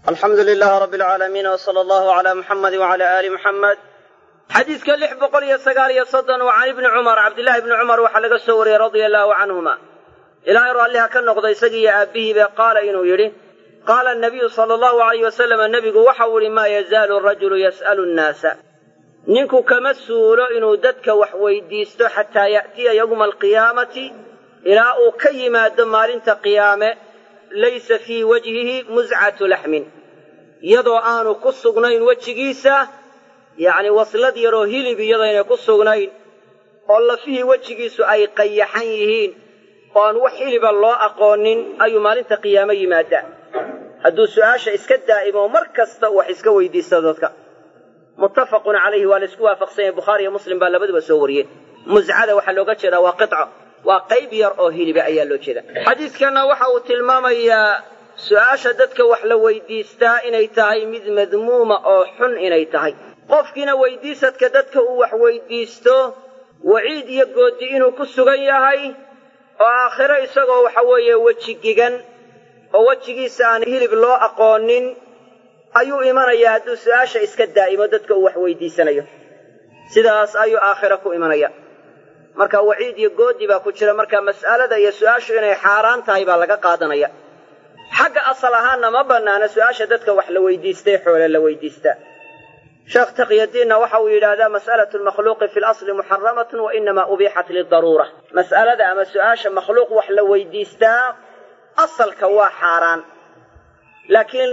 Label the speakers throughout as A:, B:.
A: alxamdu lilaah rabi alcaalamiin w sala allahu calaa muxamadi wacala aali muxamed xadiidka lix boqol iyo sagaal iyo soddon wa can ibni cumar cabdillahi ibni cumar waxaa laga soo wariyey radia allaahu canhuma ilaahay raalliha ka noqda isagiiyo aabbihiibe qaala inuu yidhi qaala anabiyu sala allahu alayh wasalama nebigu waxau idhi maa yazaalu rajulu yas'alu nnaasa ninku kama suulo inuu dadka wax weydiisto xataa ya'tiya yowma alqiyaamati ilaa uu ka yimaado maalinta qiyaame laysa fii wajhihi muscatu laxmin iyadoo aanu ku sugnayn wejigiisa yacni waslad yaroo hilib iyadaynay ku sugnayn oo lafihii wejigiisu ay qayaxan yihiin oo aan wax hiliba loo aqoonin ayuu maalinta qiyaame yimaadaa hadduu su'aasha iska daa'imo mar kasta wax iska weydiista dadka muttafaqun calayhi waa laysku waafaqsan yahay bukhaari iyo muslim baa labaduba soo wariyeen muscada waxaa looga jeedaa waa qico waa qayb yar oo hiliba ayaa loo jeeda xadiidkanna waxa uu tilmaamayaa su'aasha dadka wax la weydiistaa inay tahay mid madmuuma oo xun inay tahay qofkiina weydiisadka dadka uu wax weydiisto waciid iyo goodi inuu ku sugan yahay oo aakhiro isagoo waxa weeye weji gigan oo wejigiisa aan hilib loo aqoonin ayuu imanayaa hadduu su'aasha iska daa'imo dadka uu wax weydiisanayo sidaas ayuu aakhiro ku imanaya marka waciid iyo goodi baa ku jira marka mas'alada iyo su'aashu inay xaaraan tahay baa laga qaadanaya xagga asal ahaanna ma bannaana su'aasha dadka wax la weydiistay xoole la weydiistaa sheekh taqyadiinna waxa uu yidhaahdaa mas'alatu lmakhluuqi fi lasli muxaramatun wa inamaa ubiixat lidaruura mas'alada ama su'aasha makhluuq wax la weydiistaa asalka waa xaaraan laakiin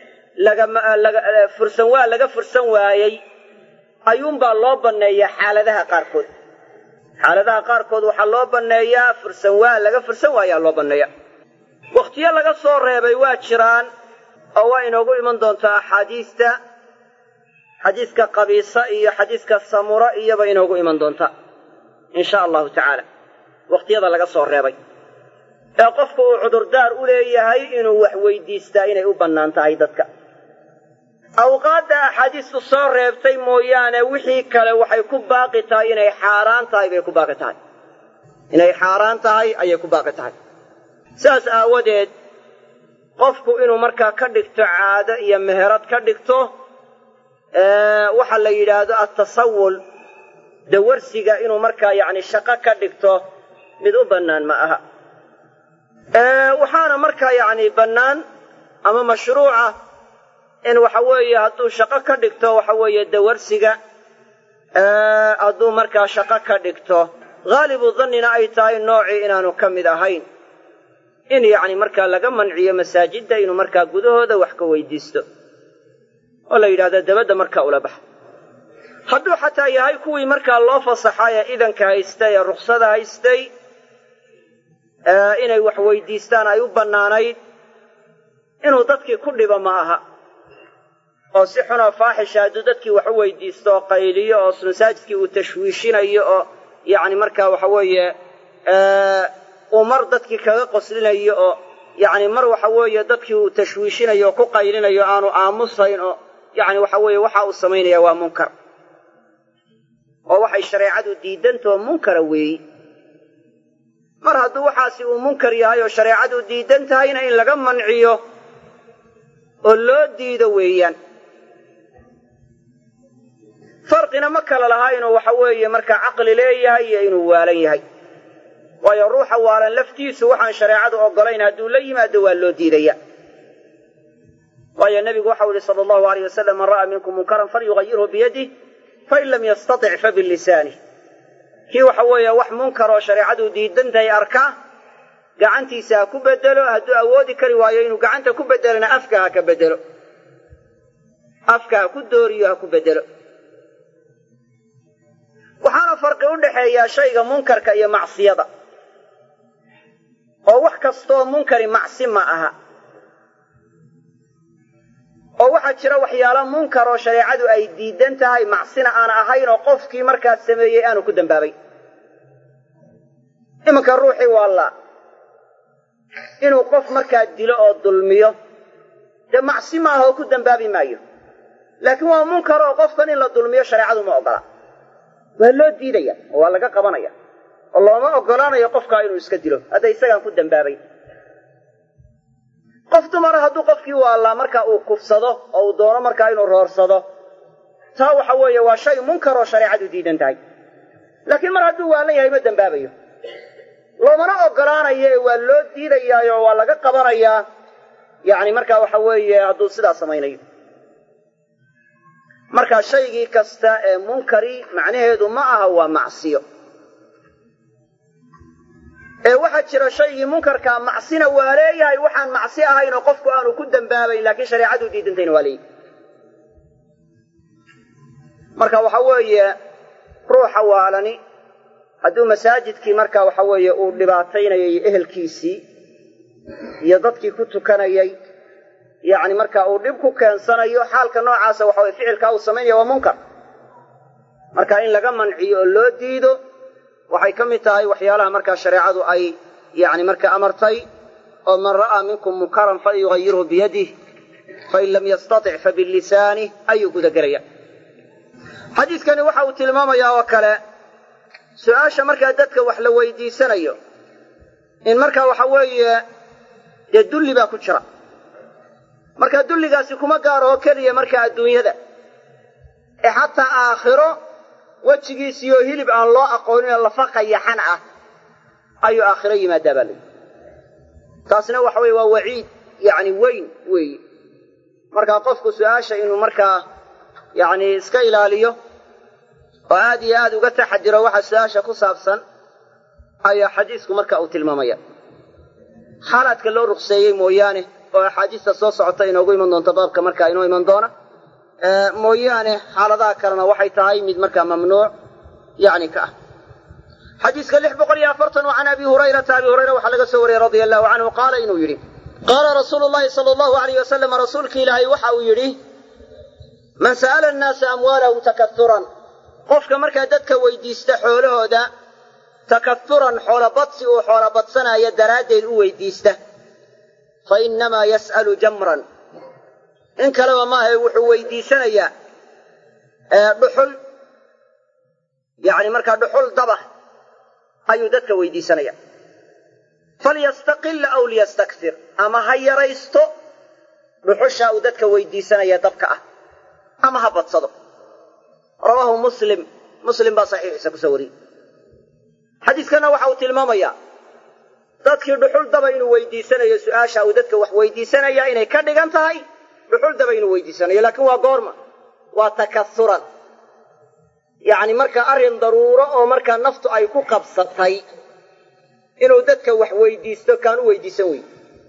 A: fursan waa laga fursan waayey ayuunbaa loo banneeyaa xaaladaha qaarkood xaaladaha qaarkood waxaa loo banneeyaa fursan waa laga fursan waayaa loo banneeya wakhtiyo laga soo reebay waa jiraan oo waa inoogu iman doontaa axaadiista xadiiska qabiisa iyo xadiiska samura iyoba inoogu iman doonta in sha allahu tacaala wakhtiyada laga soo reebay ee qofku uu cudurdaar u leeyahay inuu wax weydiistaa inay u bannaan tahay dadka awqaadda axaadiistu soo reebtay mooyaane wixii kale waxay ku baaqi tahay inay xaaraan tahay bay ku baaqi tahay inay xaaraan tahay ayay ku baaqi tahay sidaas aawadeed qofku inuu markaa ka dhigto caado iyo meherad ka dhigto waxa la yidhaahdo attasawul dawarsiga inuu markaa yacni shaqo ka dhigto mid u bannaan ma aha waxaana markaa yacni bannaan ama mashruuca in waxa weeye hadduu shaqo ka dhigto waxa weeye dawarsiga hadduu markaa shaqo ka dhigto haalibu dannina ay tahay noocii inaanu ka mid ahayn in yacni markaa laga manciyo masaajidda inuu markaa gudahooda wax ka weydiisto oo la yidhahdo dabadda markaa ula baxa hadduu xataa yahay kuwii markaa loo fasaxay ee idanka haystay ee ruksada haystay inay wax weydiistaan ay u bannaanayd inuu dadkii ku dhibo ma aha oo si xunoo faaxisha hadduu dadkii wax u weydiisto oo qayliyo oo masaajidkii uu tashwiishinayo oo yacni markaa waxa weeye uu mar dadkii kaga qoslinayo oo yacni mar waxa weeye dadkii uu tashwiishinayo oo ku qaylinayo aanu aamusayn oo yacni waxa weeye waxa uu samaynaya waa munkar oo waxay shareecadu diidantao munkara weeyi mar hadduu waxaasi uu munkar yahay oo shareecadu diidan tahayna in laga manciyo oo loo diido weeyaan farqina ma kala lahaa inuu waxa weeye markaa caqli leeyahay iyo inuu waalan yahay waayo ruuxa waalan laftiisu waxaan shareecadu oggolayn hadduu la yimaado waa loo diidaya waayo nebigu waxau yihi sala allahu alayh wasalam man ra'aa minkum munkaran falyugayirhu biyadih fain lam yastatic fabilisaanih kii waxa weeye wax munkar oo shareecadu diidan tahay arka gacantiisa ha ku bedelo hadduu awoodi kari waayo inuu gacanta ku bedelona afka ha ka bedelo afka ha ku dooriyo ha ku bedelo waxaana farqi u dhaxeeyaa shayga munkarka iyo macsiyada oo wax kastoo munkari macsi ma aha oo waxaa jira waxyaalo munkar oo shareecadu ay diidan tahay macsina aan ahayn oo qofkii markaas sameeyey aanu ku dambaabay iminka ruuxii waallaa inuu qof markaa dilo oo dulmiyo dee macsi maaha oo ku dambaabi maayo laakiin waa munkar oo qofkan in la dulmiyo shareecadu ma oggola waa loo diidaya oo waa laga qabanaya oo looma oggolaanayo qofkaa inuu iska dilo hadda isagaan ku dambaabayn qof dumara hadduu qofkii waallaa marka uu kufsado oo uu doono markaa inuu roorsado taa waxa weeye waa shay munkar oo shareecadu diidan tahay laakiin mar hadduu waalan yahay ma dembaabayo loomana ogolaanayo ee waa loo diidayaayo waa laga qabanayaa yacni markaa waxa weeye hadduu sidaa samaynayo marka shaygii kasta ee munkari macnaheedu ma aha waa macsiyo ee waxaa jira shaygii munkarkaa macsina waa leeyahay waxaan macsi ahayn oo qofku aanu ku dembaabayn laakiin shareecadu diidantayna waa leeyahay marka waxa weeye ruuxa waalani hadduu masaajidkii marka waxa weeye uu dhibaataynayay ehelkiisii iyo dadkii ku tukanayay yacni marka uu dhib ku keensanayo xaalka noocaasa waxa weye ficilkaa uu samaynaya waa munkar marka in laga manciyo oo loo diido waxay ka mid tahay waxyaalaha markaa shareecadu ay yacni marka amartay oo man ra'aa minkum munkaran falyugayirhu biyadih fain lam yastatic fabilisaanih ayuu gudagelaya xadiidkani waxa uu tilmaamayaa oo kale su-aasha markaa dadka wax la weydiisanayo in markaa waxa weeye dee dulli baa ku jira marka dulligaasi kuma gaaro oo keliya markaa adduunyada ee xataa aakhiro wejigiisiioo hilib aan loo aqooninoo lafa qayaxan ah ayuu aakhiro yimaadaa baa layihi taasna waxa weye waa waciid yacni weyn weeye markaa qofku su-aasha inuu markaa yacni iska ilaaliyo oo aad iyo aad uga taxadiro waxa su-aasha ku saabsan ayaa xadiisku marka uu tilmaamaya xaalaadka loo ruqseeyey mooyaane oo axaadiista soo socota inoogu iman doonto baabka markaa inoo iman doona mooyaane xaaladaha kalena waxay tahay mid markaa mamnuuc yani ka ah xadiiska lix boqol iyo afartan can abi hurayrata abi hurayra waxaa laga soo wariyey radia allahu canhu qaala inuu yidhi qaala rasuulu llahi sala allahu alayh wasalam rasuulki ilaahay waxa uu yidhi man sa'ala annaasa amwaalahum takauran qofka markaa dadka weydiista xoolahooda takauran xoolabadsi uu xoolabadsanaayo daraaddeed u weydiista fa innamaa yas'alu jamran in kaleba maahae wuxuu weydiisanayaa dhuxul yacni markaa dhuxul daba ayuu dadka weydiisanaya falyastaqilla aw liyastakfir ama ha yaraysto dhuxushaa uu dadka weydiisanaya dabka ah ama ha badsado rawaahu muslim muslim baa saxiixiisa kusoo wariyey xadiiskana waxa uu tilmaamayaa dadkii dhuxul daba inuu weydiisanayo su-aasha uu dadka wax weydiisanaya inay ka dhigan tahay dhuxul daba inuu weydiisanayo laakiin waa goorma waa takasuran yacni markaa arrin daruuro oo markaa naftu ay ku qabsatay inuu dadka wax weydiisto kaan u weydiisan weyn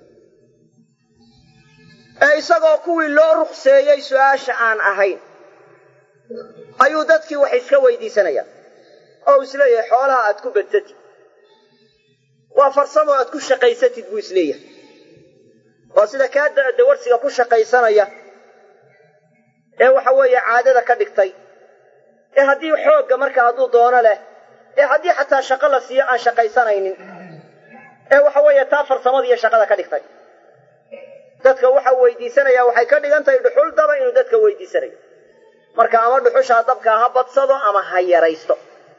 A: ee isagoo kuwii loo ruqseeyey su-aasha aan ahayn ayuu dadkii wax iska weydiisanayaa oo isleeyahay xoolaha aad ku badsatid waa farsamo aad ku shaqaysatid buu isleeyahay waa sida kaa dawarsiga ku shaqaysanaya ee waxa weeye caadada ka dhigtay ee haddii xoogga marka hadduu doono leh ee haddii xataa shaqo la siiyo aan shaqaysanaynin ee waxa weeye taa farsamada iyo shaqada ka dhigtay dadka waxa weydiisanaya waxay ka dhigan tahay dhuxul daba inuu dadka weydiisanayo marka ama dhuxushaa dabkaa ha badsado ama ha yaraysto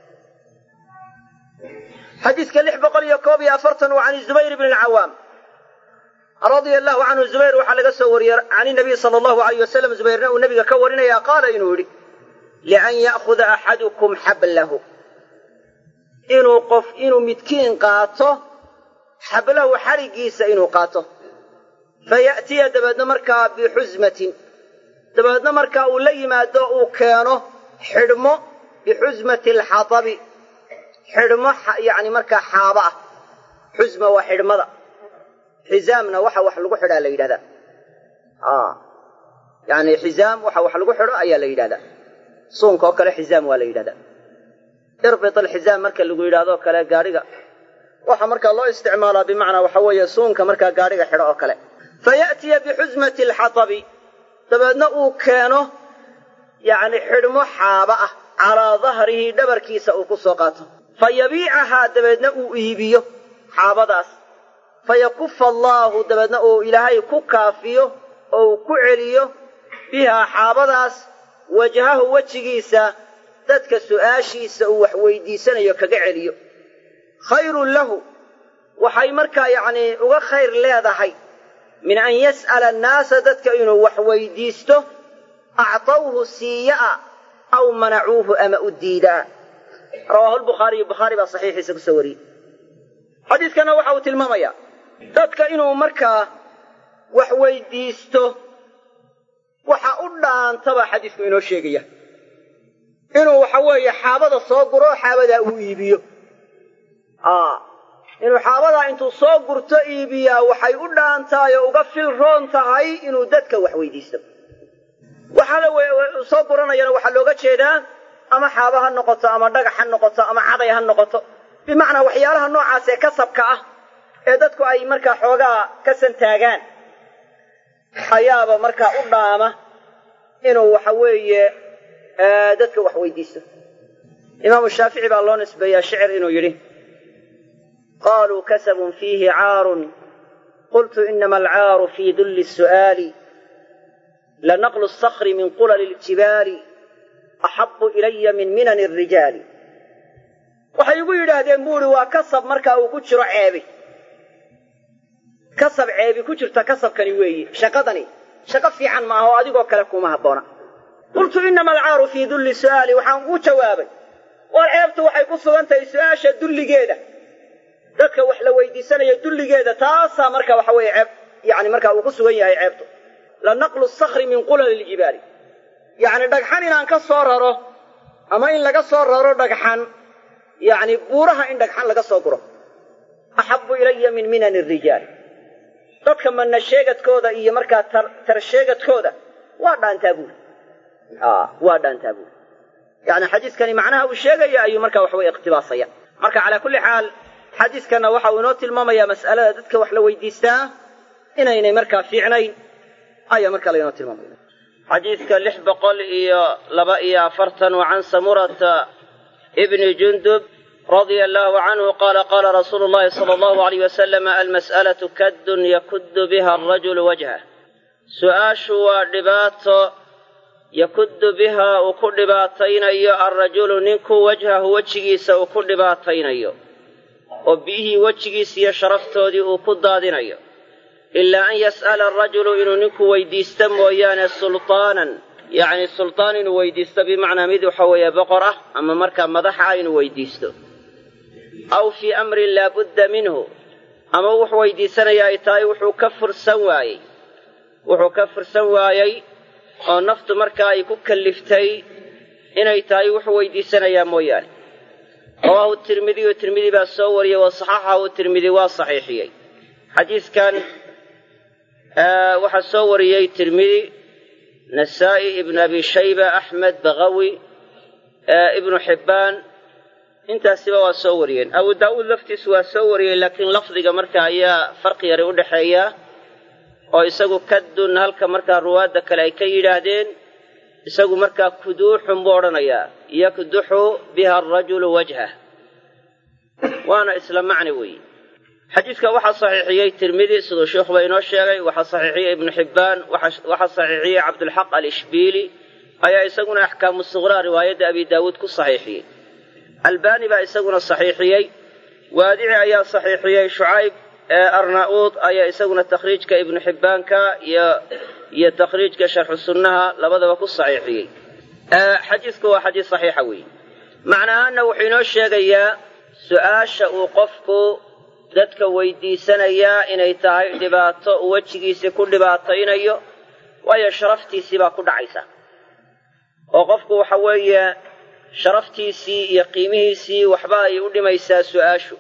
A: xadiiska lix boqol iyo koob iyo afartan waa can zubayr bni lcawaam radia allahu canhu zubayr waxaa laga soo wariyey can inabiy sala allahu alayh wasalam zubayrna uu nabiga ka warinaya qaala inuu yidhi lian ya'khuda axadukum xablahu inuu qof inuu midkiin qaato xablahu xadhiggiisa inuu qaato faya'tiya dabeedna markaa bixusmatin dabeedna markaa uu la yimaado uu keeno xidhmo bixusmati alxatabi xidhmo yacni markaa xaaba ah xusma waa xidhmada xizaamna waxa wax lagu xidhaa la yidhahdaa yani xizaam waxa wax lagu xidho ayaa la yidhahdaa suunka oo kale xizaam waa la yidhahdaa irbit alxizaam marka lagu yidhahdoo kale gaadhiga waxa markaa loo isticmaalaa bimacnaa waxa weeye suunka markaa gaadhiga xidho oo kale faya'tiya bixusmati alxatabi dabeedna uu keeno yacni xidhmo xaaba ah calaa dahrihi dhabarkiisa uu ku soo qaato fa yabiicahaa dabeedna uu iibiyo xaabadaas fa yakufa allaahu dabeedna uu ilaahay ku kaafiyo oo uu ku celiyo bihaa xaabadaas wajhahu wejigiisa dadka su'aashiisa uu wax weydiisanayo kaga celiyo khayrun lahu waxay markaa yacnii uga khayr leedahay min an yas'ala annaasa dadka inuu wax weydiisto actawhu siiya'a aw manacuuhu ama u diidaa rawaahu lbukhaariyu bukhaari baa saxiixiisa ku soo wariyey xadiidkana waxa uu tilmaamayaa dadka inuu markaa wax weydiisto waxa u dhaantaba xadiisku inoo sheegaya inuu waxa weeye xaabada soo guro xaabadaa uu iibiyo inuu xaabadaa intuu soo gurto iibiyaa waxay u dhaantahay oo uga fil roon tahay inuu dadka wax weydiisto waxaala soo guranayana waxaa looga jeedaa ama xaaba ha noqoto ama dhagax ha noqoto ama caday ha noqoto bimacnaa waxyaalaha noocaas ee kasabka ah ee dadku ay markaa xoogaa ka santaagaan ayaaba markaa u dhaama inuu waxa weeye dadka wax weydiisto imaamu shaafici baa loo nisbeeyaa shicir inuu yidhi qaluu kasabun fiihi caarun qultu inama alcaaru fii dulli su'aali lanaqlu sakri min qulali ljibaali axabu ilaya min minani arijaali waxay igu yidhaahdeen buu ihi waa kasab markaa uu ku jiro ceebi kasab ceebi ku jirta kasabkani weeye shaqadani shaqo fiican maaha oo adigoo kale kuma habboona qultu inama alcaaru fii dulli su'aali waxaan u jawaabay war ceebtu waxay ku sugan tahay su'aasha dulligeeda dadka wax la weydiisanaya dulligeeda taasaa marka waxa weeye ceeb yani markaa uu ku sugan yahay ceebtu la naqlu sakri min qulali ljibaali yacni dhagxan inaan ka soo raro ama in laga soo raro dhagxan yacni buuraha in dhagxan laga soo guro axabu ilaya min minani rijaali dadka manna sheegadkooda iyo markaa tar sheegadkooda waa dhaantaa buuri waa dhaantaa buuri yani xadiiskani macnaha uu sheegaya ayuu marka waxaweye ikhtibaasaya marka calaa kulli xaal xadiiskanna waxa uu inoo tilmaamayaa mas'alada dadka wax la weydiistaa inaynay markaa fiicnayn ayaa markaa lainoo tilmaamaya xadiidka lix boqol iyo laba iyo afartan wa can samurata bni jundub radia allahu canhu qaala qaala rasuulu llahi sala allahu alayh wasalam almas'alatu kaddun yakuddu biha arajulu wajhah su'aashu waa dhibaato yakuddu bihaa uu ku dhibaataynayo alrajulu ninku wajhahu wejigiisa uu ku dhibaataynayo oo biyihii wejigiisa iyo sharaftoodii uu ku daadinayo ilaa an yas'ala arajulu inuu ninku weydiisto mooyaane sultaanan yacni sultaan inuu weydiisto bimacnaa mid waxa weeye boqor ah ama markaa madax ah inuu weydiisto aw fii amrin laabudda minhu ama wuxuu weydiisanaya ay tahay wuxuu ka fursan waayey wuxuu ka fursan waayey oo naftu markaa ay ku kalliftay inay tahay wuxuu weydiisanayaa mooyaane rawaahu tirmidiyu tirmidi baa soo wariyey wa saxaxahu tirmidi waa saxiixiyey xadiiskan waxaa soo wariyey tirmidi nasaa'i ibnu abi shayba axmed bakawi ibnu xibbaan intaasiba waa soo wariyeen abu daa'uud laftiisu waa soo wariyey laakiin lafdiga marka ayaa farqi yari u dhexeeya oo isagu kaddun halka markaa ruwaadda kale ay ka yidhaahdeen isagu markaa kuduuxun buu odhanayaa yakduxu biha arajulu wajhah waana isla macni weeye xadiidka waxaa saxiixiyey tirmidi siduu sheikhuba inoo sheegay waxaa saxiixiyey ibnu xibbaan waxaa saxiixiyey cabdulxaq alishbiili ayaa isaguna axkaamu suqraa riwaayadda abi daawuud ku saxiixiyey albaani baa isaguna saxiixiyey waadici ayaa saxiixiyey shucayb arnauud ayaa isaguna takhriijka ibnu xibbaanka iyo iyo takhriijka sharxu sunnaha labadaba ku saxiixiyey xadiisku waa xadiis saxiixa weeye macnahaana wuxuu inoo sheegayaa su'aasha uu qofku dadka weydiisanayaa inay tahay dhibaato uu wejigiisii ku dhibaataynayo waayo sharaftiisii baa ku dhacaysa oo qofku waxa weeye sharaftiisii iyo qiimihiisii waxba ay u dhimaysaa su'aashu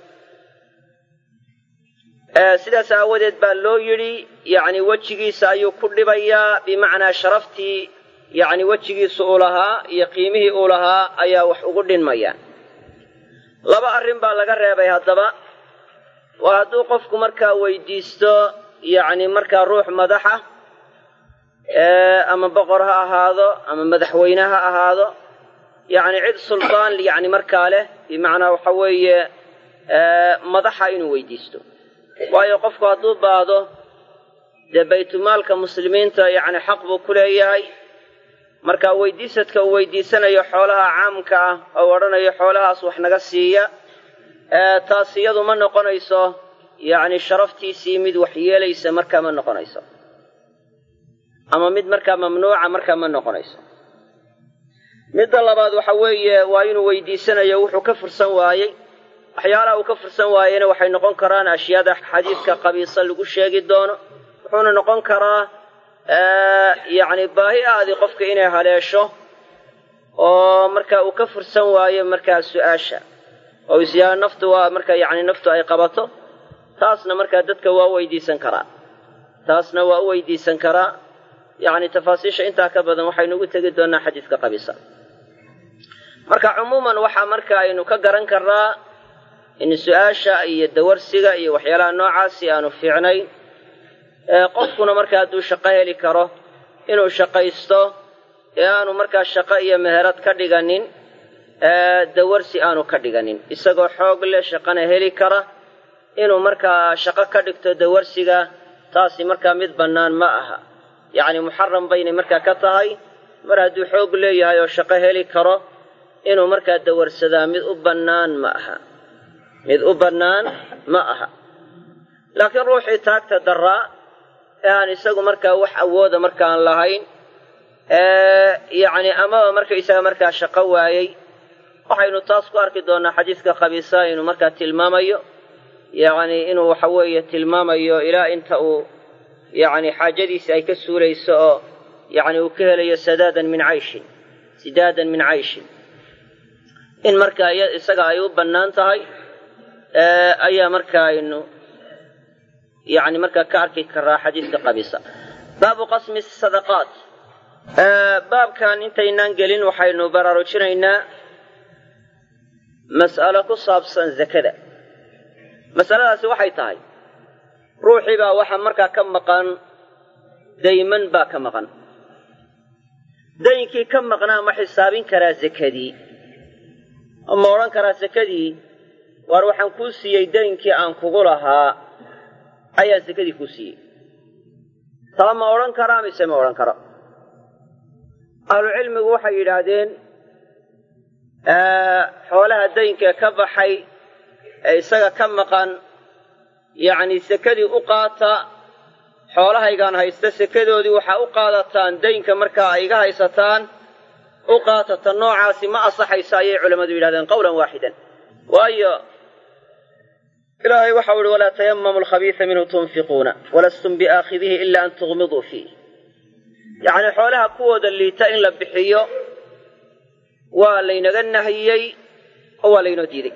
A: sidaas aawadeed baa loo yidhi yacni wejigiisa ayuu ku dhibayaa bimacnaa sharaftii yacni wejigiisa uu lahaa iyo qiimihii uu lahaa ayaa wax ugu dhinmaya laba arrin baa laga reebay haddaba waa hadduu qofku markaa weydiisto yacni markaa ruux madaxa ama boqor ha ahaado ama madaxweyne ha ahaado yacni cid sultaan yacni markaa leh bimacnaa waxa weeye madaxa inuu weydiisto waayo qofku hadduu baado dee baytulmaalka muslimiinta yacni xaq buu ku leeyahay marka weydiisadka uu weydiisanayo xoolaha caamka ah oo odhanayo xoolahaas wax naga siiya taas iyadu ma noqonayso yacni sharaftiisii mid waxyeelaysa markaa ma noqonayso ama mid markaa mamnuuca markaa ma noqonayso midda labaad waxa weeye waa inuu weydiisanayo wuxuu ka fursan waayey waxyaalaha uu ka fursan waayena waxay noqon karaan ashyaada xadiidka qabiisa lagu sheegi doono wuxuuna noqon karaa yacni baahi aadii qofka inay haleesho oo marka uu ka fursan waayo markaa su-aasha oo isyaa naftu waa marka yacni naftu ay qabato taasna markaa dadka waa weydiisan karaa taasna waa u weydiisan karaa yacni tafaasiisha intaa ka badan waxaynu ugu tegi doonaa xadiidka qabiisa marka cumuuman waxaa marka aynu ka garan karnaa in su-aasha iyo dawarsiga iyo waxyaalaha noocaasi aanu fiicnayn qofkuna marka hadduu shaqo heli karo inuu shaqaysto ee aanu markaa shaqo iyo meherad ka dhiganin dawarsi aanu ka dhiganin isagoo xoog leh shaqana heli kara inuu markaa shaqo ka dhigto dawarsiga taasi markaa mid bannaan ma aha yacni muxaram baynay markaa ka tahay mar hadduu xoog leeyahay oo shaqo heli karo inuu markaa dawarsadaa mid u bannaan ma aha mid u bannaan ma aha laakiin ruuxii taagta daraa ee aan isagu markaa wax awooda markaan lahayn yacni amaba markaysaga markaa shaqo waayey waxaynu taas ku arki doonnaa xadiidka khabiisa inuu markaa tilmaamayo yacni inuu waxa weeye tilmaamayo ilaa inta uu yacni xaajadiisi ay ka suulayso oo yacni uu ka helayo sadaadan min cayshin sidaadan min cayshin in markaa isaga ay u bannaan tahay ayaa markaa aynu yacni markaa ka arki karaa xadiidka qabiisa baabu qasmi sadaqaat baabkan intaynaan gelin waxaynu baraarujinaynaa mas'alo ku saabsan zakada masaladaasi waxay tahay ruuxii baa waxa markaa ka maqan dayman baa ka maqan daynkii ka maqnaa ma xisaabin karaa zakadii ma odhan karaa sakadii waar waxaan kuu siiyey daynkii aan kugu lahaa ayaa sakadii kuu siiyey taa ma odhan karaa mise ma odhan karo ahlucilmigu waxay yidhaahdeen xoolaha daynka ka baxay ee isaga ka maqan yacni sekadii u qaata xoolahaygaan haysta sekadoodii waxaa u qaadataan daynka markaa ay iga haysataan u qaatata noocaasi ma asaxayso ayay culammadu yidhahdeen qowlan waaxidan waayo ilaahay waxau ihi walaa tayamamu alkhabiisa minhu tunfiquuna walastum biaakhidihi ila an tughmiduu fiih yacni xoolaha kuwooda liita in la bixiyo waa laynaga nahiyey oo waa laynoo diiday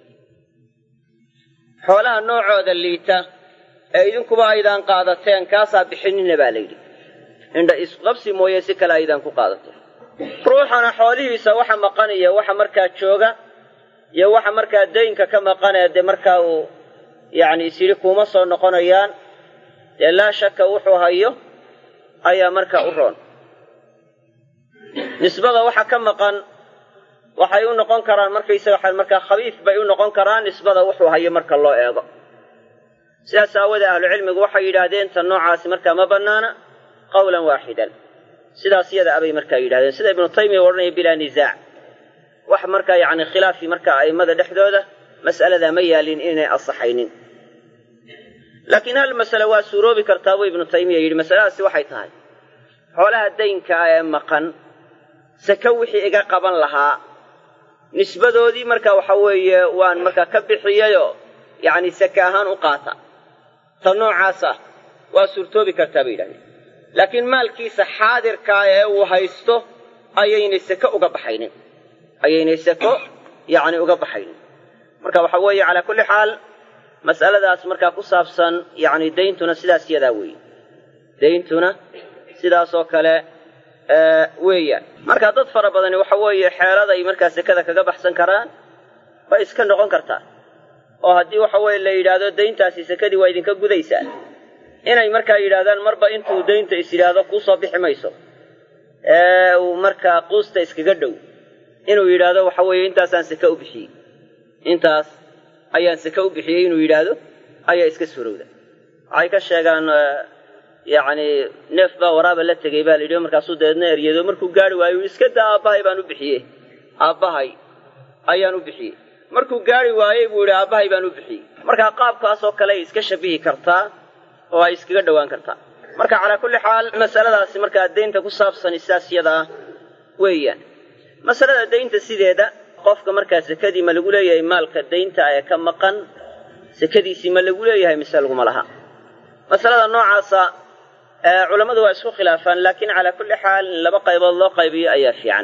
A: xoolaha noocooda liita ee idinkuba aydaan qaadateen kaasaa bixinina baa layidhi indha isqabsi mooye si kale aydaan ku qaadateen ruuxana xoolihiisa waxa maqanaya waxa markaa jooga iyo waxa markaa daynka ka maqanee dee markaa uu yacni isyidhi kuuma soo noqonayaan dee laa shaka wuxuu hayo ayaa markaa u roon nisbada waxa ka maqan waxay u noqon karaan markaysaga markaa khabiif bay u noqon karaan nisbada wuxuu hayo marka loo eego sidaas aawadee ahlucilmigu waxay yidhaahdeen tan noocaasi markaa ma bannaana qawlan waaxidan sidaas yada abay markaa yidhahdeen sida ibnu taymiya odhanaya bilaa nisaac wax markaa yacni khilaafi markaa a'immada dhexdooda mas'aladaa ma yaalin inay asaxaynin laakiin hal masale waa suuroobi kartaa buu ibnu taymiya yidhi masaladaasi waxay tahay xoolaha daynka ah ee maqan sake wixii iga qaban lahaa nisbadoodii marka waxa weeye waan markaa ka bixiyayoo yacni sake ahaan u qaata ta noocaas ah waa suurtoobi kartaa bay yidhahdeen laakiin maalkiisa xaadirkaa ee uu haysto ayaynay sake uga baxaynin ayaynay sako yacni uga baxaynin marka waxa weeye calaa kulli xaal mas'aladaas markaa ku saabsan yacni dayntuna sidaas yadaa weeye dayntuna sidaasoo kale weeyaan marka dad fara badani waxa weeye xeeladay markaa sekada kaga baxsan karaan bay iska noqon kartaa oo haddii waxa weeye la yidhaahdo dayntaasi sekadii waa idinka gudaysaa inay markaa yidhahdaan marba intuu daynta is yidhaahdo kuu soo bixi mayso ee uu markaa quusta iskaga dhow inuu yidhaahdo waxa weeye intaasaan seke u bixiyey intaas ayaan seke u bixiyey inuu yidhaahdo ayaa iska surowda waxay ka sheegaan yacni neef baa waraaba la tegey baa la yidhi markaasuu dabeedna eryado markuu gaari waayo iska daa aabbahay baan u bixiyey aabbahay ayaan u bixiyey markuu gaari waayey buu yidhi aabbahay baan u bixiyey markaa qaabkaasoo kale ay iska shabihi kartaa oo ay iskaga dhowaan kartaa marka calaa kulli xaal masaladaasi markaa daynta ku saabsan sidaas yada ah weeyaan masalada daynta sideeda qofka markaa sekadii ma lagu leeyahay maalka daynta ee ka maqan sekadiisii ma lagu leeyahay mise laguma laha masalada noocaasa culammadu waa isku khilaafaan laakiin calaa kulli xaal in laba qaybood loo qaybiyo ayaa fiican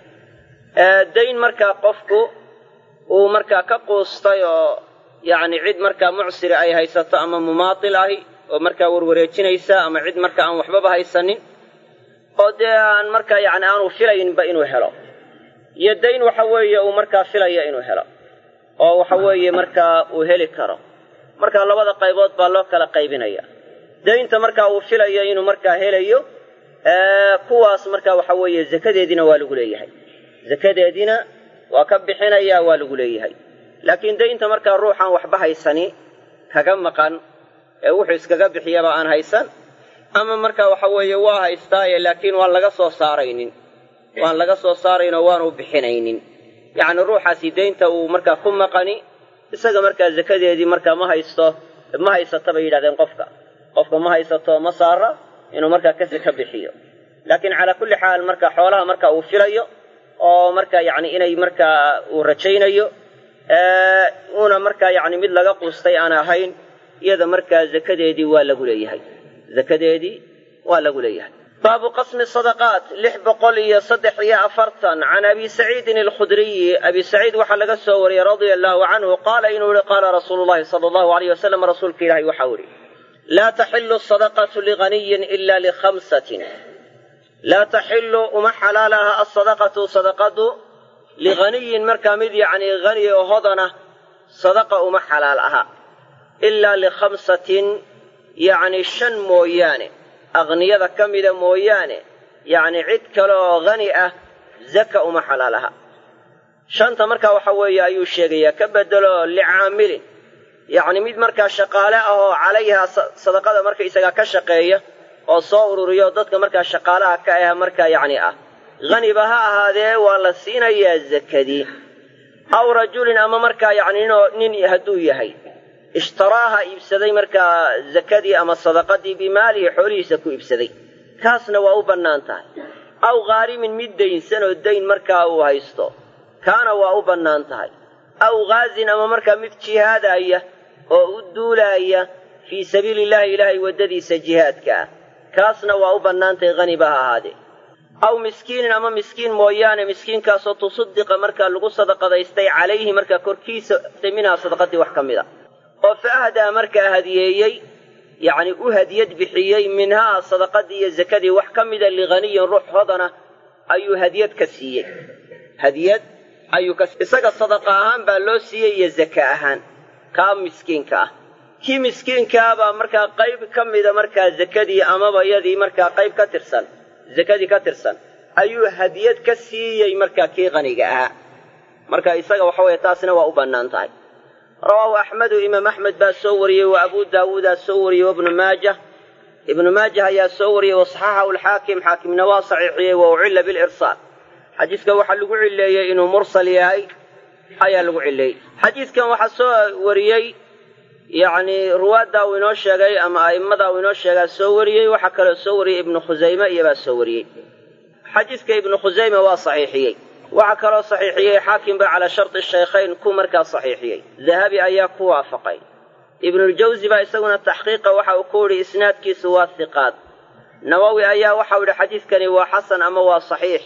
A: dayn markaa qofku uu markaa ka quustay oo yacni cid markaa mucsiri ay haysato ama mumaatil ahi oo markaa warwareejinaysa ama cid markaa aan waxbaba haysanin oo dee aan markaa yacni aanu filayninba inuu helo iyo dayn waxa weeye uu markaa filaya inuu helo oo waxa weeye markaa uu heli karo marka labada qaybood baa loo kala qaybinaya daynta markaa uu filayo inuu markaa helayo kuwaas markaa waxa weeye zakadeediina waa lagu leeyahay zakadeediina waa ka bixinayaa waa lagu leeyahay laakiin daynta markaa ruuxaan waxba haysani kaga maqan ee wuxuu iskaga bixiyaba aan haysan ama markaa waxa weeye waa haystaaye laakiin waan laga soo saaraynin waan laga soo saaraynoo waanu bixinaynin yacni ruuxaasi daynta uu markaa ku maqani isaga markaa zakadeedii markaa ma haysto ma haysata bay yidhahdeen qofka qofka ma haysato ma saara inuu markaa kasi ka bixiyo laakiin calaa kulli xaal marka xoolaha marka uu filayo oo markaa yacni inay markaa uu rajaynayo uuna markaa yacni mid laga quustay aan ahayn iyada markaa zakadeedii waa lagu leeyahay zakadeedii waa lagu leeyahay baabu qasmi sadaqaat lix boqol iyo saddex iyo afartan can abi saciidin alkhudriyi abi saciid waxaa laga soo wariyey radia allahu canhu qaala inuu yihi qaala rasuulu llahi sala allahu alayh wasalam rasuulka ilahi waxau ihi laa taxilu sadaqatu liganiyin ila likhamsatin laa taxilu uma xalaal aha asadaqatu sadaqadu liganiyin markaa mid yacni hani oo hodana sadaqa uma xalaal aha ilaa likhamsatin yacni shan mooyaane aqniyada ka mida mooyaane yacni cid kale oo hani ah zaka uma xalaal aha shanta markaa waxa weeye ayuu sheegayaa ka bedelo licaamilin yacni mid markaa shaqaale ah oo calayha sadaqada markaysagaa ka shaqeeya oo soo ururiyo dadka markaa shaqaalaha ka ah markaa yacni ah haniba ha ahaadee waa la siinayaa zakadii aw rajulin ama markaa yacni nin hadduu yahay ishtaraaha iibsaday markaa zakadii ama sadaqadii bimaalihi xoolihiisa ku iibsaday kaasna waa u bannaan tahay aw khaarimin mid daynsan oo dayn markaa uu haysto kaana waa u bannaan tahay aw ghaazin ama markaa mid jihaadaya oo u duulaaya fii sabiili illaahi ilaahay waddadiisa jihaadka ah kaasna waa u bannaan tahay haniba ha ahaadee aw miskiinin ama miskiin mooyaane miskiinkaasoo tusaddiqa markaa lagu sadaqadaystay calayhi markaa korkiisa minhaa sadaqadii wax ka mid a oo fa ahdaa markaa hadiyeeyey yacni u hadiyad bixiyey minhaa sadaqadii iyo zakadii wax ka mida lighaniyin ruux hodana ayuu hadiyad ka siiyey hadiyad ayuu ka isaga sadaqa ahaan baa loo siiyey iyo zaka ahaan kaa miskiinka ah kii miskiinkaabaa markaa qayb ka mida markaa zakadii amaba iyadii markaa qayb ka tirsan zakadii ka tirsan ayuu hadiyad ka siiyey markaa kii qaniga ahaa marka isaga waxa weeye taasina waa u bannaan tahay rawaahu axmedu imaam axmed baa soo wariyey wa abuu daawuudaa soo wariyey wabnu maajah ibnu maajah ayaa soo wariyey wasaxaxahu alxaakim xaakimna waa saxiixiyey wa ucilla bilirsaal xadiidka waxaa lagu cileeyey inuu mursal yahay ayaa lagu cileeyey xadiidkan waxaa soo wariyey yacni ruwaaddaa uu inoo sheegay ama a'immadaa uu inoo sheegaa soo wariyey waxaa kaloo soo wariyey ibnu khusayme iyobaa soo wariyey xadiidka ibnu khusayme waa saxiixiyey waxaa kaloo saxiixiyey xaakimba calaa sharti shaykhayn ku markaa saxiixiyey dahabi ayaa ku waafaqay ibnuljawsi baa isaguna taxqiiqa waxa uu ku yidhi isnaadkiisu waa hiqaad nawowi ayaa waxau yidhi xadiidkani waa xasan ama waa saxiix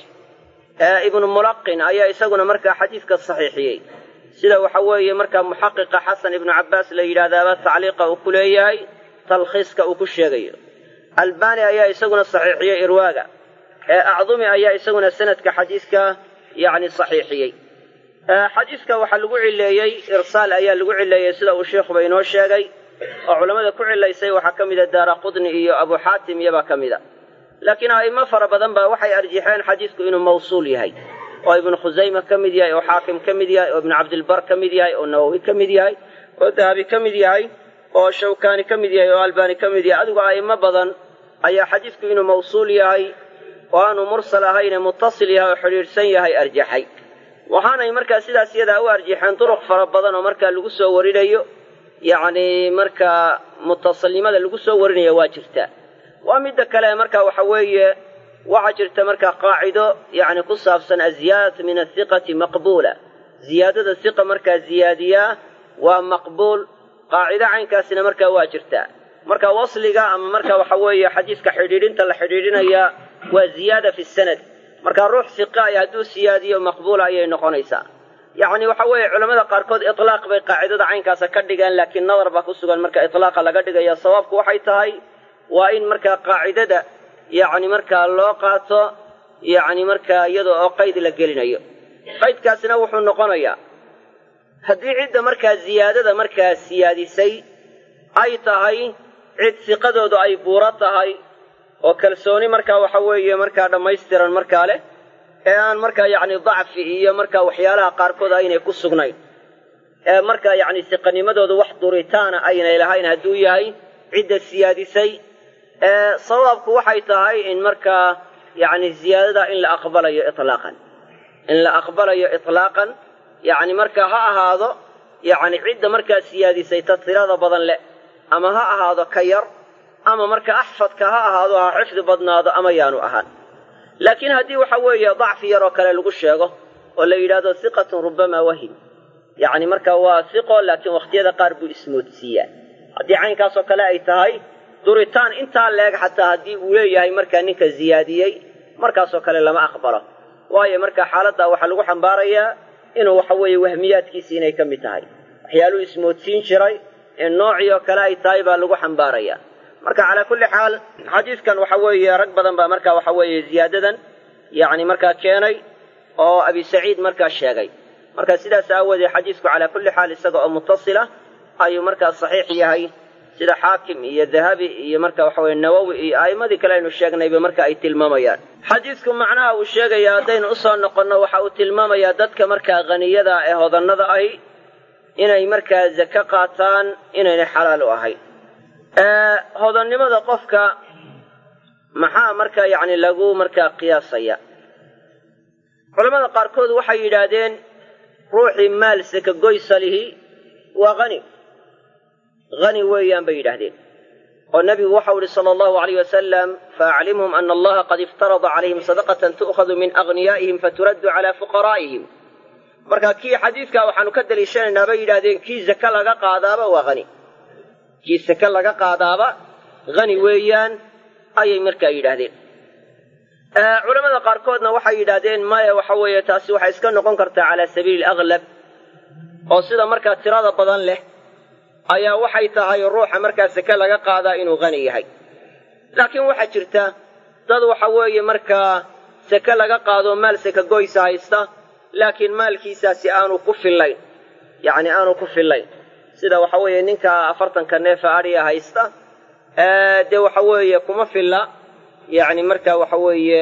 A: ibnu mulaqin ayaa isaguna markaa xadiidka saxiixiyey sida waxa weeye markaa muxaqiqa xasan ibnu cabbaas la yidhaahdaaba tacliiqa uu ku leeyahay talkhiiska uu ku sheegayo albani ayaa isaguna saxiixiyey irwaaga ee acdumi ayaa isaguna sanadka xadiidka yacni saxiixiyey xadiidka waxaa lagu cileeyey irsaal ayaa lagu cileeyey sida uu sheikhuba inoo sheegay oo culammada ku cilaysay waxaa ka mida daara qudni iyo abu xaatim iyobaa ka mida laakiin a'immo fara badan baa waxay arjixeen xadiidku inuu mawsuul yahay oo ibnu khusayma ka mid yahay oo xaakim ka mid yahay oo ibnu cabdilbar ka mid yahay oo nawowi ka mid yahay oo dahabi ka mid yahay oo shawkaani ka mid yahay oo albaani ka mid yahay adigu a'immo badan ayaa xadiidku inuu mawsuul yahay oo aanu mursal ahayne muttasil yahay oo xidhiidhsan yahay arjaxay waxaanay markaa sidaas iyadaa u arjixeen duruq fara badan oo markaa lagu soo warinayo yacni markaa mutasilnimada lagu soo warinaya waa jirtaa waa midda kale marka waxa weeye waxaa jirta markaa qaacido yacni ku saabsan aziyaadatu min athiqati maqbuula ziyaadada hiqa markaa ziyaadiyaa waa maqbuul qaacido caynkaasina markaa waa jirtaa marka wasliga ama marka waxa weeye xadiiska xidhiidhinta la xidhiidhinayaa waa ziyaada fi sanad marka ruux hiqa ay hadduu siyaadiyo maqbuula ayay noqonaysaa yacni waxa weeye culamada qaarkood itlaaq bay qaacidada caynkaasa ka dhigeen laakiin nadar baa ku sugan marka itlaaqa laga dhigaya sawaabku waxay tahay waa in markaa qaacidada yacni markaa loo qaato yacni markaa iyada oo qayd la gelinayo qaydkaasina wuxuu noqonayaa haddii cidda markaa ziyaadada markaa siyaadisay ay tahay cid siqadoodu ay buuro tahay oo kalsooni markaa waxa weeye markaa dhammaystiran markaa leh ee aan markaa yacni dacfi iyo markaa waxyaalaha qaarkood aynay ku sugnayn ee markaa yacni siqanimadoodu wax duritaana aynay lahayn hadduu yahay cidda siyaadisay ee sawaabku waxay tahay in markaa yacni ziyaadada in la aqbalayo itlaaqan in la aqbalayo itlaaqan yacni markaa ha ahaado yacni cidda markaa siyaadisay ta tirada badan leh ama ha ahaado ka yar ama marka axfadka ha ahaado ha xifdi badnaado ama yaanu ahaan laakiin haddii waxa weeye dacfi yar oo kale lagu sheego oo la yidhahdo hiqatun rubamaa wahim yacni marka waa hiqo laakiin wakhtiyada qaar buu ismoodsiiyaa haddii caynkaasoo kale ay tahay duritaan intaa leeg xataa haddii uu leeyahay markaa ninka ziyaadiyey markaasoo kale lama aqbalo waayo marka xaaladdaa waxaa lagu xambaarayaa inuu waxa weeye wahmiyaadkiisii inay ka mid tahay waxyaaluu ismoodsiin jiray in noocii oo kale ay tahay baa lagu xambaarayaa marka calaa kulli xaal xadiidkan waxa weeye rag badan baa marka waxa weeye ziyaadadan yacni markaa keenay oo abi saciid markaa sheegay marka sidaas aawoodee xadiisku calaa kulli xaal isaga oo mutasila ayuu markaa saxiix yahay sida xaakim iyo dahabi iyo marka waxa weye nawowi iyo a'immadii kale aynu sheegnayba marka ay tilmaamayaan xadiidku macnaha uu sheegaya haddaynu usoo noqonno waxa uu tilmaamayaa dadka markaa haniyada ee hodannada ahi inay markaa zake qaataan inaynay xalaal u ahayn hodannimada qofka maxaa markaa yacni lagu markaa qiyaasaya culamada qaarkood waxay yidhaahdeen ruuxii maal saka goysa lihi waa hani hani weeyaan bay yidhaahdeen oo nebigu waxau ihi sala allahu alayh wasalam faaclimhum ana allaha qad iftarada calayhim sadaqatan tu'khadu min aghniyaa'ihim faturaddu calaa fuqaraa'ihim marka kii xadiidkaa waxaanu ka daliishanaynaa bay yidhahdeen kii zake laga qaadaaba waa hani kii sake laga qaadaaba hani weeyaan ayay markaa yidhaahdeen culamada qaarkoodna waxay yidhaahdeen maya waxa weeye taasi waxay iska noqon kartaa calaa sabiili alaglab oo sida markaa tirada badan leh ayaa waxay tahay ruuxa markaa sake laga qaadaa inuu hani yahay laakiin waxaa jirta dad waxa weeye markaa sake laga qaado maal sake goysa haysta laakiin maalkiisaasi aanu ku fillayn yacni aanu ku fillayn sida waxa weeye ninka afartanka neefa adhiya haysta dee waxa weeye kuma filla yacni marka waxa weeye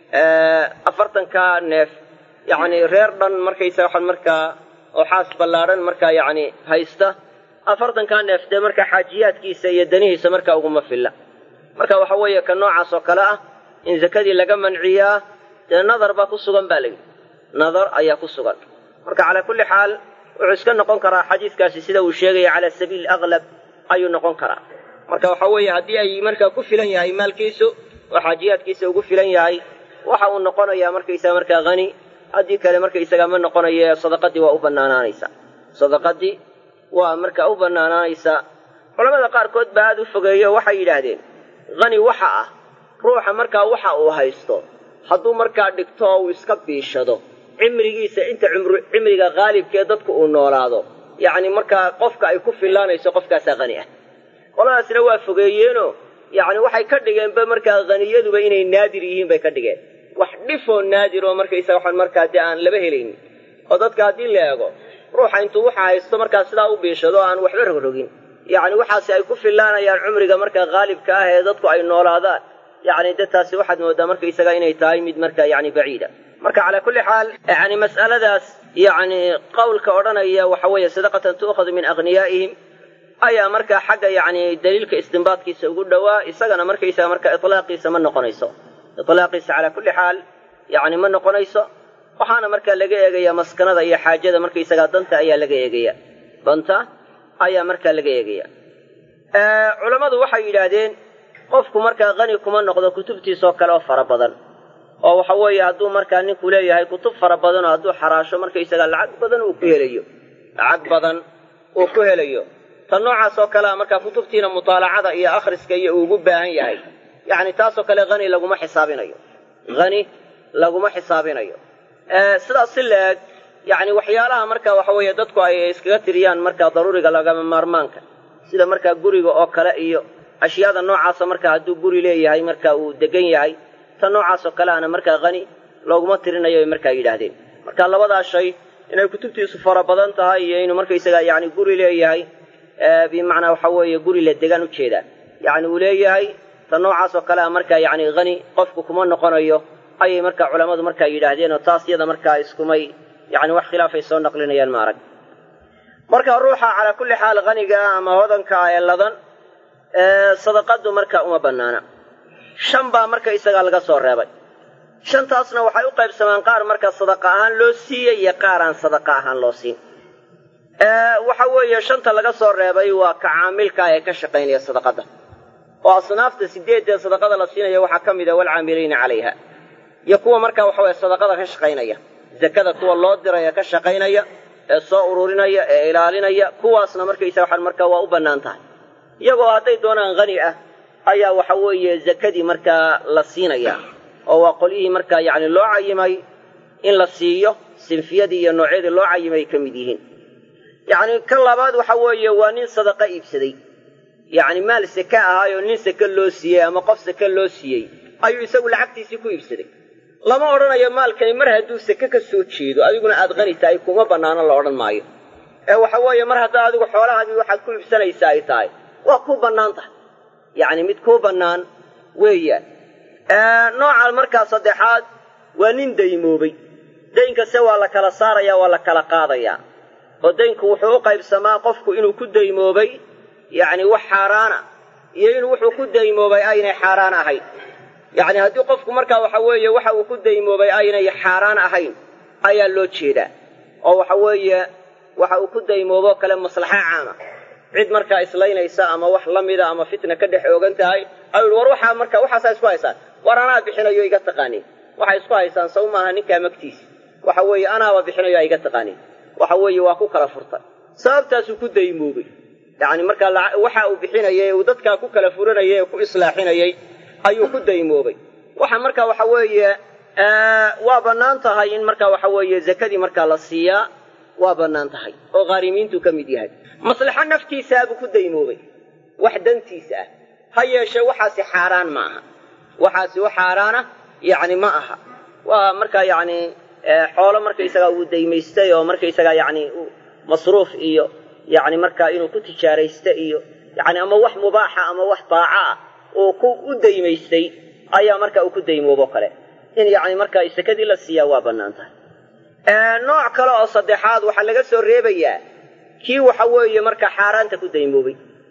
A: afartanka neef yacni reer dhan markaysa waxaan markaa oo xaas ballaadhan markaa yacni haysta afartankaa neef dee markaa xaajiyaadkiisa iyo danihiisa markaa uguma filla marka waxa weeye ka noocaas oo kale ah in zakadii laga manciyaa dee nadar baa ku sugan baa layidhi nadar ayaa ku sugan marka calaa kulli xaal wuxuu iska noqon karaa xadiiskaasi sida uu sheegaya calaa sabiili aglab ayuu noqon karaa marka waxa weeye haddii ay markaa ku filan yahay maalkiisu oo xaajiyaadkiisa ugu filan yahay waxa uu noqonayaa markaysaga markaa hani haddii kale markaysaga ma noqonayo sadaqadii waa u bannaanaanaysaa sadaqadii waa markaa u bannaanaanaysaa culamada qaarkood baa aad u fogeeyo waxay yidhaahdeen hani waxa ah ruuxa markaa waxa uu haysto hadduu markaa dhigto oo uu iska biishado cimrigiisa inta cimriga haalibkee dadku uu noolaado yacni markaa qofka ay ku fillaanayso qofkaasaa hani ah qoladaasna waa fogeeyeenoo yacni waxay ka dhigeenba markaa haniyaduba inay naadir yihiin bay ka dhigeen wax dhifoo naadir oo markaysa waxaan markaa dee aan laba helaynin oo dadka haddii la eego ruuxa intuu waxa haysto markaa sidaa u biishado aan waxba rogrogin yacni waxaasi ay ku fillaanayaan cumriga markaa haalibka ah ee dadku ay noolaadaan yacni de taasi waxaad moodaa markaysaga inay tahay mid markaa yacni baciida marka calaa kulli xaal yani mas'aladaas yacni qowlka odhanaya waxa weeye sadaqatan tu'khadu min aghniyaa'ihim ayaa markaa xagga yacni daliilka istinbaadkiisa ugu dhowaa isagana markaysaga marka itlaaqiisa ma noqonayso itlaaqiisa calaa kulli xaal yacni ma noqonayso waxaana markaa laga eegayaa maskanada iyo xaajada markaysagaa danta ayaa laga eegaya danta ayaa markaa laga eegaya culammadu waxay yidhaahdeen qofku markaa qani kuma noqdo kutubtiisoo kale oo fara badan oo waxa weeye hadduu markaa ninku leeyahay kutub fara badanoo hadduu xaraasho markaysagaa lacag badan uu ku helayo lacag badan uu ku helayo tan noocaas oo kalea markaa kutubtiina mutaalacada iyo akhriska iyo uu ugu baahan yahay yacni taasoo kale hani laguma xisaabinayo hani laguma xisaabinayo sidaas si la-eg yacni waxyaalaha marka waxa weeye dadku ay iskaga tiriyaan markaa daruuriga lagama maarmaanka sida markaa guriga oo kale iyo ashyaada noocaasa markaa hadduu guri leeyahay marka uu degan yahay tan noocaasoo kaleana markaa hani looguma tirinayo ay markaa yidhaahdeen marka labadaa shay inay kutubtiisu fara badan tahay iyo inuu markaysaga yani guri leeyahay bimacnaa waxa weeye guri la degaan ujeedaa yacni uu leeyahay tan noocaasoo kalea markaa yani hani qofku kuma noqonayo ayay markaa culammadu markaa yidhaahdeen oo taas yada markaa iskumay yani wax khilaafay soo naqlinayaan ma arag marka ruuxa calaa kulli xaal haniga ama hodanka ee ladan sadaqadu marka uma bannaana shan baa marka isagaa laga soo reebay shantaasna waxay u qaybsamaan qaar marka sadaqa ahaan loo siiyey iyo qaar aan sadaqa ahaan loo siin waxa weeye shanta laga soo reebay waa ka caamilka ee ka shaqaynaya sadaqada oo asnaafta sideedee sadaqada la siinaya waxaa ka mid a walcaamiliina calayha iyo kuwa markaa waxa weye sadaqada ka shaqaynaya zakada kuwa loo diraya ka shaqaynaya ee soo ururinaya ee ilaalinaya kuwaasna markaysa waxaan markaa waa u bannaan tahay iyagoo hadday doonaan hani ah ayaa waxa weeye zakadii markaa la siinaya oo waa qolyihii markaa yacni loo cayimay in la siiyo sinfiyadii iyo noocyadii loo cayimay ay ka mid yihiin yacni kan labaad waxa weeye waa nin sadaqa iibsaday yacni maal seke ahaayoo nin seke loo siiyey ama qof seke loo siiyey ayuu isagu lacagtiisii ku iibsaday lama odhanayo maalkani mar hadduu seke ka soo jeedo adiguna aad qani tahay kuma bannaano la odhan maayo ee waxa weeye mar haddaa adigu xoolahaadii waxaad ku iibsanaysa ay tahay waa kuu bannaan tahay yacni mid kuu bannaan weeyaan nooca markaa saddexaad waa nin daymoobay daynkase waa la kala saarayaa waa la kala qaadayaa oo daynku wuxuu u qaybsamaa qofku inuu ku daymoobay yacni wax xaaraana iyo inuu wuxuu ku daymoobay aynay xaaraan ahayn yacni haddii qofku markaa waxa weeye waxa uu ku daymoobay aynay xaaraan ahayn ayaa loo jeedaa oo waxa weeye waxa uu ku daymooboo kale maslaxa caama cid markaa islaynaysa ama wax la mida ama fitna ka dhex oogan tahay ayuu war waxaa marka waxaasaa isku haysaan war anaa bixinayo iga taqaaniin waxay isku haysaan saw maaha ninkaa magtiisa waxa weeye anaaba bixinayo iga taqaaniin waxa weeye waa ku kala furtay sababtaasuu ku daymoobay yacni markaa waxa uu bixinayay uu dadkaa ku kala furanayay ee ku islaaxinayay ayuu ku daymoobay waxa marka waxa weeye waa bannaan tahay in marka waxa weeye zakadii markaa la siiyaa waa bannaan tahay oo khaarimiintuu ka mid yahay maslaxo naftiisaabuu ku daymoobay wax dantiisa ah ha yeeshee waxaasi xaaraan ma aha waxaasi wax xaaraana yacni ma aha waa markaa yacni xoolo markaysagaa uu daymaystay oo markaysagaa yacni masruuf iyo yacni markaa inuu ku tijaaraysta iyo yacni ama wax mubaaxa ama wax daaca ah uu ku u daymaystay ayaa marka uu ku daymoobo kale in yacni markaa sakadii la siiyaa waa bannaan tahay nooc kale oo saddexaad waxaa laga soo reebayaa kii waxa weeye markaa xaaraanta ku daymoobay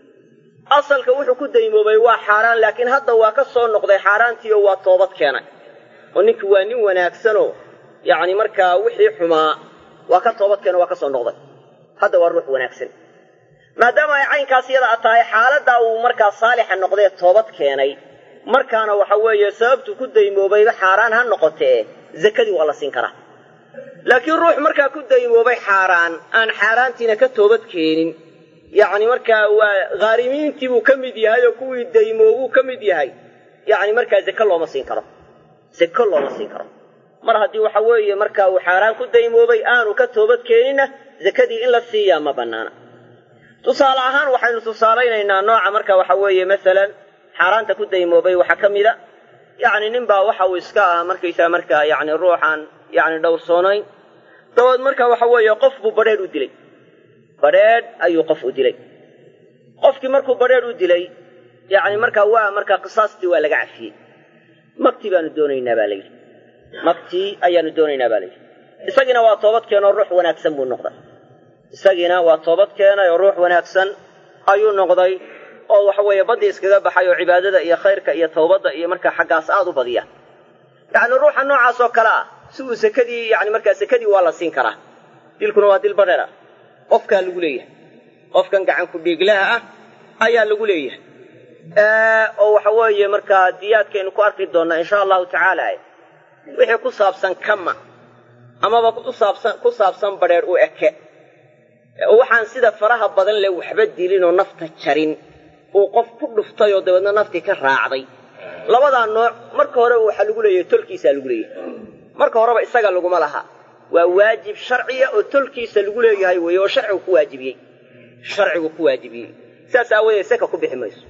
A: asalka wuxuu ku daymoobay waa xaaraan laakiin hadda waa ka soo noqday xaaraantii oo waa toobad keenay oo ninkii waa nin wanaagsanoo yacni markaa wixii xumaa waa ka toobad keeno waa ka soo noqday hadda waa ruux wanaagsan maadaama ay caynkaas iyada a tahay xaaladdaa uu markaa saalixa noqdee toobad keenay markaana waxa weeye sababtuu ku daymoobayba xaaraan ha noqotee zakadii waa la siin karaa laakiin ruux markaa ku daymoobay xaaraan aan xaaraantiina ka toobad keenin yacni markaa waa khaarimiintii buu ka mid yahay oo kuwii daymoobuu ka mid yahay yacni markaa zake looma siin karo zake looma siin karo mar haddii waxa weeye markaa uu xaaraan ku daymoobay aanu ka toobad keeninna zakadii in la siiyaa ma bannaana tusaale ahaan waxaynu tusaalaynaynaa nooca marka waxa weeye masalan xaaraanta ku daymoobay waxaa ka mida yacni nin baa waxa uu iska ah markaysaa markaa yacni ruuxaan yacni dhowrsoonayn dabaed marka waxa weeye qof buu badrheedh u dilay badrheedh ayuu qof u dilay qofkii markuu badrheedh u dilay yacni markaa waa markaa qisaastii waa laga cafiyey magtii baanu doonaynaa baa layidhi magtii ayaanu doonaynaa baa layidhi isagiina waa toobad keenoo ruux wanaagsan buu noqday isagiina waa toobad keenay oo ruux wanaagsan ayuu noqday oo waxa weeye baddii iskaga baxay oo cibaadada iyo khayrka iyo tawbadda iyo markaa xaggaas aad u badiya yacni ruuxa noocaas oo kale ah si uu sekadii yani markaa sekadii waa la siin karaa dilkuna waa dil badheera qofkaa lagu leeyahay qofkan gacanku dhiiglaha ah ayaa lagu leeyahay oo waxa weeye markaa diyaadkaynu ku arki doonnaa insha allahu tacaala wixii ku saabsan kama amaba kusaabsan ku saabsan badheer u eke waxaan sida faraha badan leh waxba dilinoo nafta jarin uu qof ku dhuftay oo dabeedna naftii ka raacday labadaa nooc marka horeba waxaa lagu leeyahay tolkiisaa lagu leeyahay marka horeba isaga laguma laha waa waajib sharciya oo tolkiisa lagu leeyahay weeye oo sharcigu ku waajibiyey sharcigu ku waajibiyey sidaas aawadeed seka ku bixi mayso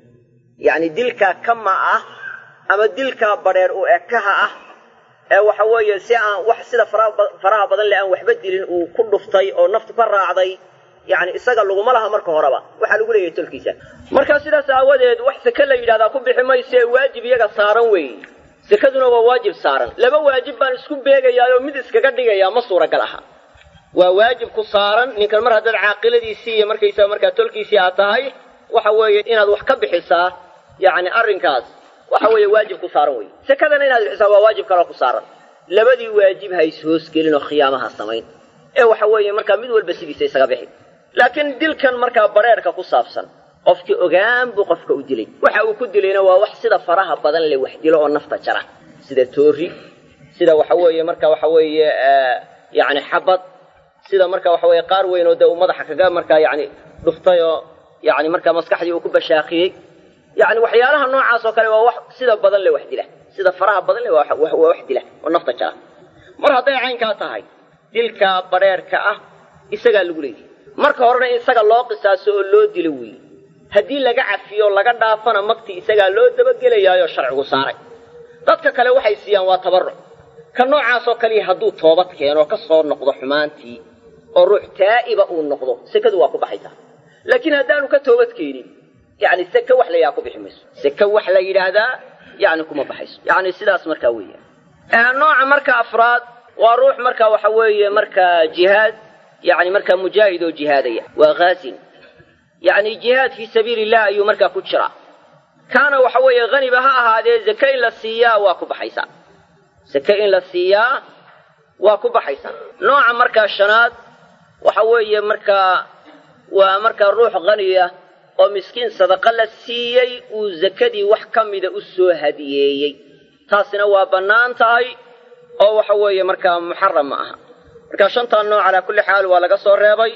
A: yacni dilkaa kama ah ama dilkaa badheer u ekaha ah ee waxa weeye si aan wax sida faraha badan leh aan waxba dilin uu ku dhuftay oo naftu ka raacday yani isaga laguma laha marka horeba waxaa lagu leeyahay tolkiisa marka sidaas aawadeed wax seke la yidhahdaa ku bixi mayse waajib iyaga saaran weeye sekaduna waa waajib saaran laba waajib baan isku beegayaayoo mid iskaga dhigayaa ma suuragal aha waa waajib ku saaran ninkan mar haddaad caaqiladiisii iyo markaysaa markaa tolkiisii aad tahay waxa weeye inaad wax ka bixisaa yani arrinkaas waxa weeye waajib ku saaran wey sekadana inaad bixisaa waa waajib kaloo ku saaran labadii waajib ha is hoosgelin oo khiyaamaha samayn ee waxa weeye markaa mid walba sidiisa isaga bixi laakiin dilkan markaa bareerka ku saabsan qofkii ogaan buu qofka u dilay waxa uu ku dilayna waa wax sida faraha badan leh wax dilo oo nafta jara sida toori sida waxa weeye marka waxa weeye yani xabad sida marka waxa weeye qaar weyn oo dee uu madaxa kaga markaa yani dhuftay oo yani markaa maskaxdii uu ku bashaakiyey yani waxyaalaha noocaas oo kale waa wax sida badan leh wax dila sida faraha badan leh waa wax dila oo nafta jara mar hadday caynkaa tahay dilka badheerka ah isagaa lagu leeyahy marka horena in isaga loo qisaaso oo loo dilo weeye haddii laga cafiyo laga dhaafana magtii isagaa loo dabagelayaayoo sharcigu saaray dadka kale waxay siiyaan waa tabarruc ka noocaasoo kaliya hadduu toobad keenoo ka soo noqdo xumaantii oo ruux taa'iba uu noqdo sekadu waa ku baxaysaa laakiin haddaanu ka toobad keenin yani seke wax la yidhaha ku bixi mayso seke wax la yidhaahdaa yani kuma baxayso yani sidaas markaa weeya nooca marka afraad waa ruux marka waxa weeye markaa jihaad yani markaa mujaahid oo jihaadaya waa haazin yani jihaad fii sabiili illah ayuu markaa ku jiraa kaana waxa weeye haniba ha ahaadee zake in la siiyaa waa ku baxaysaa zake in la siiyaa waa ku baxaysaa nooca markaa shanaad waxa weeye markaa waa markaa ruux haniya oo miskiin sadaqa la siiyey uu zakadii wax ka mida u soo hadiyeeyey taasina waa bannaan tahay oo waxa weeye markaa muxaram ma aha marka shantaa nooc calaa kulli xaal waa laga soo reebay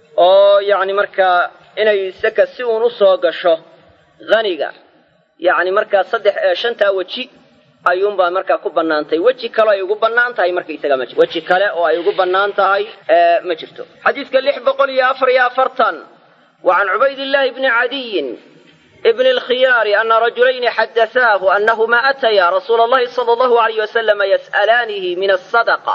A: oo yacni markaa inay saka si uun u soo gasho haniga yacni markaa saddex shantaa weji ayuunbaa markaa ku bannaantay weji kale ay ugu bannaan tahay markaisaga ma jirto weji kale oo ay ugu bannaan tahay ma jirto xadiidka lix boqol iyo afar iyo afartan وعن عبيد الله بن عدي بن الخيار أن رجلين حدثاه أنهما أتيا رسول الله صلى الله عليه وسلم يسألانه من الصدقة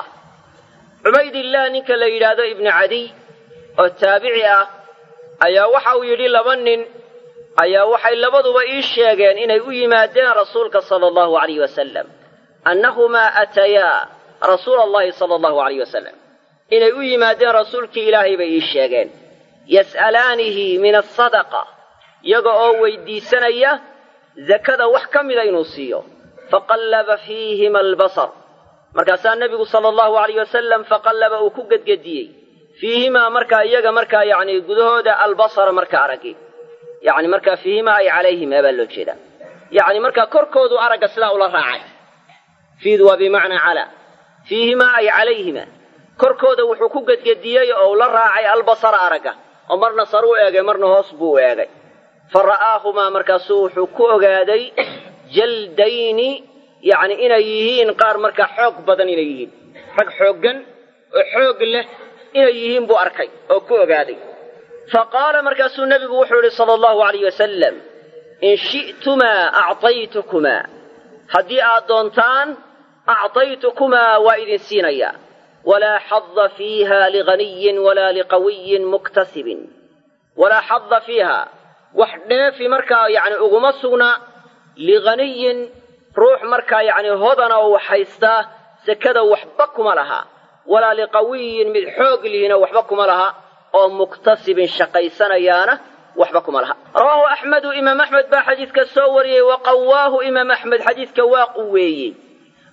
A: عبيد الله نك ليلاد ابن عدي التابعي أيا وحو يري لبن أيا وحي لبضوا إيشيغين إن يمادين رسولك صلى الله عليه وسلم أنهما أتيا رسول الله صلى الله عليه وسلم إن يمادين رسولك إلهي بإيشيغين yas'alaanihi min asadaqa iyaga oo weydiisanaya zakada wax ka mida inuu siiyo faqallaba fiihima albasar markaasaa nebigu sala allahu alayh wasalam faqallaba uu ku gedgediyey fiihimaa markaa iyaga markaa yacni gudahooda albasara markaa araggi yacni markaa fiihimaa ay calayhima baa loo jeedaa yacni markaa korkoodu aragga sidaa ula raacay fiidu waa bimacnaa calaa fiihimaa ay calayhima korkooda wuxuu ku gedgediyey oo ula raacay albasara aragga oo marna sar u eegay marna hoos buu u eegay fa ra'aahumaa markaasuu wuxuu ku ogaaday jaldayni yacni inay yihiin qaar markaa xoog badan inay yihiin rag xooggan oo xoog leh inay yihiin buu arkay oo ku ogaaday fa qaala markaasuu nebigu wuxuu yidhi sala allahu alayh wasalam in shi'tumaa actaytukumaa haddii aad doontaan actaytukumaa waa idin siinayaa walaa xada fiiha liganiyin walaa liqawiyin muktasibin walaa xada fiiha wax dheefi markaa yacni uguma sugna liganiyin ruux markaa yacni hodana oo wax haystaa sekada waxba kuma laha walaa liqawiyin mid xoog lihina waxba kuma laha oo muktasibin shaqaysanayaana waxba kuma laha rawaahu axmedu imaam axmed baa xadiidka soo wariyey wa qawaahu imaam axmed xadiidka waa quweeyey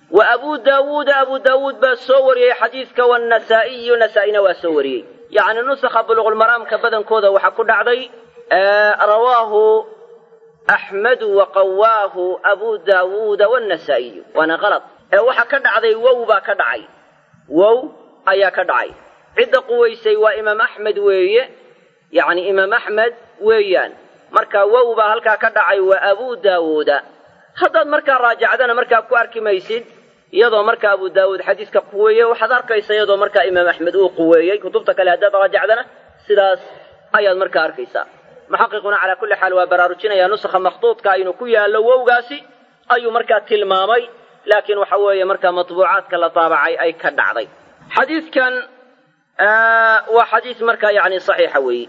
A: wa abuu daawuuda abuu daawuud baa soo wariyey xadiidka waannasaa'iyu nasaa-ina waa soo wariyey yacni nusakha buluqulmaraamka badankooda waxaa ku dhacday rawaahu axmedu wa qawaahu abuu daawuuda waannasaa'iyu waana qalad ee waxaa ka dhacday wow baa ka dhacay wow ayaa ka dhacay cidda quwaysay waa imaam axmed weeye yacni imaam axmed weeyaan marka wow baa halkaa ka dhacay waa abuu daawuuda haddaad markaa raajacdana markaa ku arki maysid iyadoo marka abu daawuud xadiiska quweeye waxaad arkaysa iyadoo markaa imaam axmed uu quweeyey kutubta kale haddaad raajacdana sidaas ayaad markaa arkaysaa muxaqiquna calaa kulli xaal waa baraarujinayaa nusakha makhduudka aynu ku yaallo wowgaasi ayuu markaa tilmaamay laakiin waxa weeye markaa matbuucaadka la daabacay ay ka dhacday xadiidkan waa xadiis markaa yani saxiixa weeye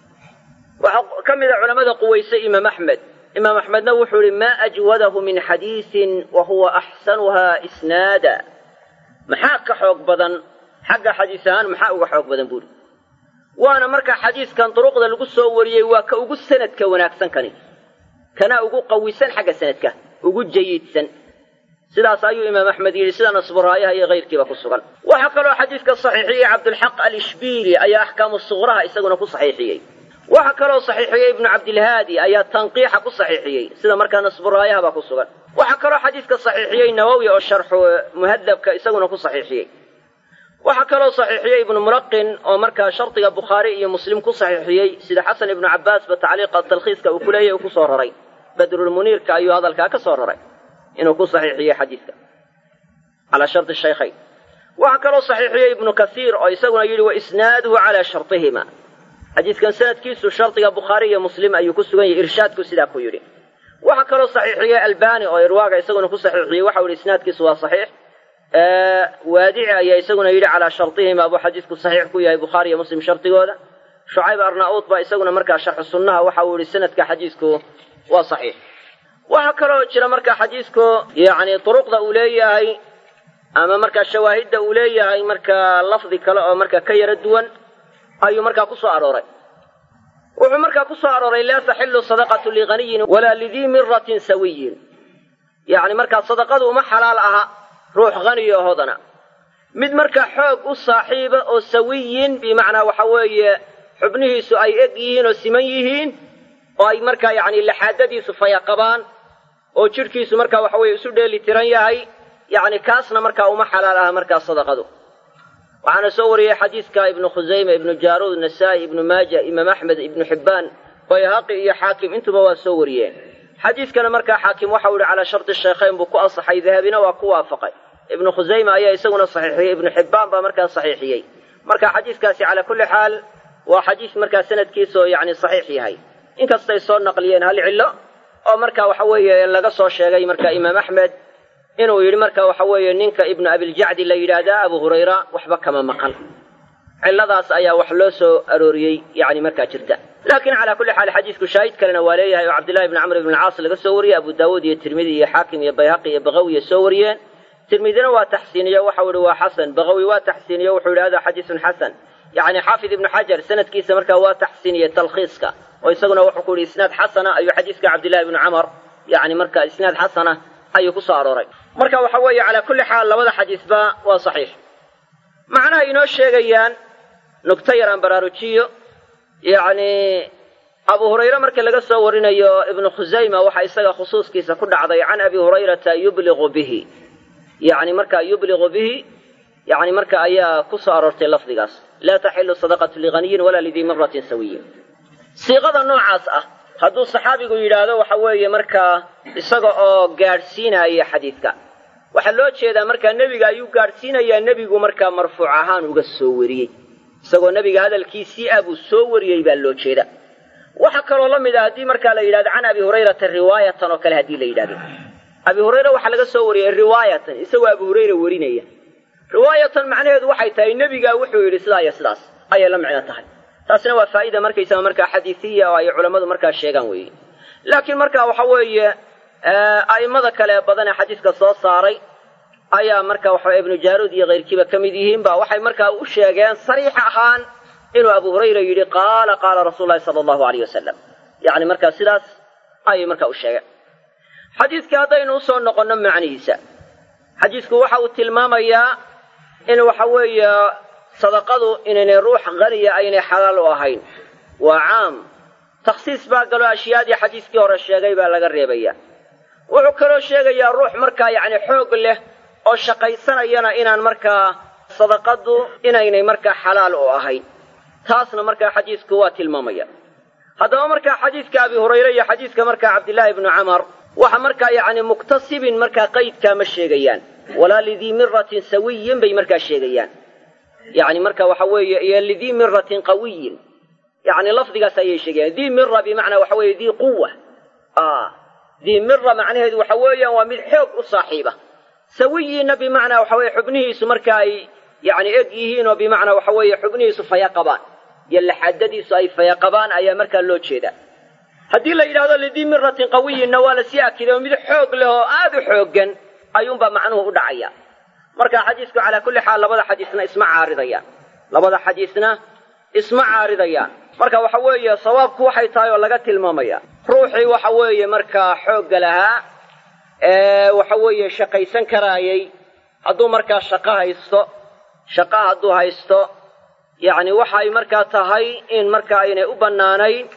A: waxaa ka mid a culamada quwaysay imaam axmed imaam axmedna wuxuu ihi maa ajwadahu min xadiisin wa huwa axsanuha isnaada maxaa ka xoog badan xagga xadiis ahaan maxaa uga xoog badan buuri waana markaa xadiiskan duruqda lagu soo wariyey waa ka ugu sanadka wanaagsan kani kana ugu qawisan xagga sanadka ugu jayidsan sidaas ayuu imaam axmed yidhi sida nasburaayaha iyo kayrkiiba ku sugan waxaa kaloo xadiiska saxiixiyey cabdulxaq alishbiili ayaa axkaamu suqraha isaguna ku saxiixiyey waxaa kaloo saxiixiyey ibnu cabdilhaadi ayaa tanqiixa ku saxiixiyey sida markaa nasburaayahaba ku sugan waxaa kaloo xadiiska saxiixiyey nawowi oo sharxu muhadabka isaguna ku saxiixiyey waxaa kaloo saxiixiyey ibnu mulaqin oo markaa shardiga bukhaari iyo muslim ku saxiixiyey sida xasan ibnu cabbaasba tacliiqa talkhiiska uu ku leeyahy uu ku soo raray badrulmuniirka ayuu hadalkaa ka soo raray inuu ku saxiixiyey xadiiska calaa shardi shaykhayn waxaa kaloo saxiixiyey ibnu kasiir oo isaguna yidhi wa isnaaduhu calaa shardihima xadiiskan sanadkiisu shardiga bukhaari iyo muslim ayuu ku sugan yahay irshaadku sidaa ku yidhi waxaa kaloo saxiixiyey albani oo irwaaga isaguna ku saxiixiyey waxau yidhi isnaadkiisu waa saxiix waadici ayaa isaguna yidhi calaa shardihima buu xadiisku saxiix ku yahay bukhaari iyo muslim shardigooda shucayb arnauud baa isaguna markaa sharxu sunnaha waxa uu yidhi sanadka xadiisku waa saxiix waxaa kaloo jira markaa xadiisku yacni duruqda uu leeyahay ama markaa shawaahidda uu leeyahay markaa lafdi kale oo markaa ka yaro duwan ayuu markaa ku soo arooray wuxuu markaa ku soo arooray laa taxilu sadaqatu lighaniyin walaa lidii miratin sawiyin yacni markaa sadaqadu uma xalaal aha ruux haniyo hodana mid markaa xoog u saaxiiba oo sawiyin bimacnaa waxa weeye xubnihiisu ay eg yihiin oo siman yihiin oo ay markaa yacni laxaadadiisu fayaqabaan oo jidhkiisu markaa waxa weeye isu dheeli tiran yahay yacni kaasna markaa uma xalaal aha markaa sadaqadu waxaana soo wariyey xadiidka ibnu khusayme ibnu jaaruud nasaa'i ibnu maaja imaam axmed ibnu xibbaan bayhaqi iyo xaakim intuba waa soo wariyeen xadiidkana markaa xaakim waxau yihi calaa shardi shaykhayn buu ku asaxay dahabina waa ku waafaqay ibnu khusayme ayaa isaguna saxiixiyey ibnu xibbaan baa markaa saxiixiyey marka xadiiskaasi calaa kulli xaal waa xadiis markaa sanadkiisaoo yacni saxiix yahay inkastay soo naqliyeen hal cillo oo marka waxa weeye laga soo sheegay marka imaam axmed inuu yidhi marka waxa weeye ninka ibnu abiljacdi la yidhaahdaa abu hurayra waxba kama maqan cilladaas ayaa wax loo soo arooriyey yacni markaa jirta laakiin calaa kulli xaal xadiisku shaahid kalena waa leeyahay oo cabdillahi ibni camr ibn alcaas laga soo wariyey abu daawuud iyo tirmidi iyo xaakim iyo bayhaqi iyo bakawiya soo wariyeen tirmidina waa taxsiiniye waxau yihi waa xasan bakawi waa taxsiiniye wuxuu yidhi hada xadiisun xasan yacni xaafid ibnu xajar sanadkiisa markaa waa taxsiiniye talkhiiska oo isaguna wuxuu ku yidhi isnaad xasana ayuu xadiiska cabdillahi ibnu camar yacni marka isnaad xasana ayuu ku soo arooray marka waxa weeye calaa kulli xaal labada xadiisba waa saxiix macnaha inoo sheegayaan nugto yaraan baraarujiyo yacni abu hurayre marka laga soo warinayo ibnu khusayma waxa isaga khusuuskiisa ku dhacday can abi hurayrata yubliqu bihi yacni marka yubliqu bihi yacni marka ayaa ku soo aroortay lafdigaas laa taxilu sadaqatu lighaniyin walaa lidii miratin sawiyin siiqada noocaas ah hadduu saxaabigu yidhaahdo waxa weeye markaa isaga oo gaadhsiinaya xadiidka waxaa loo jeedaa markaa nebiga ayuu gaadhsiinayaa nebigu markaa marfuuc ahaan uga soo wariyey isagoo nebiga hadalkiisii ah buu soo wariyey baa loo jeeda waxaa kaloo la mid ah haddii markaa la yidhahdo can abi hurayrata riwaayatan oo kale haddii la yidhahdo abi hurayra waxaa laga soo wariyey riwaayatan isagoo abu hurayra warinaya riwaayatan macnaheedu waxay tahay nebigaa wuxuu yidhi sidaa iyo sidaas ayay la micno tahay taasina waa faa'ida markaysaga markaa xadiisiya oo ay culammadu markaa sheegaan weeye laakiin marka waxa weeye a'immada kale ee badan ee xadiiska soo saaray ayaa marka waxa ibnu jaaruud iyo kayrkiiba ka mid yihiin ba waxay markaa u sheegeen sariix ahaan inuu abu hurayra yidhi qaala qaala rasuulu llahi sala allahu alayh wasalam yacni markaa sidaas ayay markaa u sheegeen xadiiska haddaynu usoo noqonno macnihiisa xadiisku waxa uu tilmaamayaa in waxa weeye sadaqadu inaynay ruux haniya aynay xalaal u ahayn waa caam takhsiis baa galo ashyaadii xadiiskii hore sheegay baa laga reebaya wuxuu kaloo sheegayaa ruux markaa yacni xoog leh oo shaqaysanayana inaan markaa sadaqadu inaynay markaa xalaal u ahayn taasna markaa xadiisku waa tilmaamaya haddaba markaa xadiiska abi hurayre iyo xadiiska markaa cabdillaahi ibnu camar waxa markaa yacni muktasibin markaa qaydkaa ma sheegayaan walaa lidii miratin sawiyin bay markaa sheegayaan yacni marka waxa weeye iyo lidii miratin qawiyin yacni lafdigaas ayay sheegayaan dii mira bimacnaa waxa weeye dii quwa dii mira macnaheedu waxa weeyaan waa mid xoog u saaxiiba sawiyinna bimacnaa waxa weeye xubnihiisu marka ay yacni eg yihiin oo bimacnaa waxa weeye xubnihiisu faya qabaan iyo laxadadiisu ay faya qabaan ayaa markaa loo jeedaa haddii la yidhahdo lidii miratin qawiyinna waa lasii akiday oo mid xoog leh oo aad u xooggan ayuunbaa macnuhu u dhacaya marka xadiisku calaa kulli xaal labada xadiisna isma caaridayaan labada xadiisna isma caaridayaan marka waxa weeye sawaabku waxay tahay oo laga tilmaamaya ruuxii waxa weeye markaa xoogga lahaa ee waxa weeye shaqaysan karaayay hadduu markaa shaqo haysto shaqa hadduu haysto yacni waxay markaa tahay in marka aynay u bannaanayn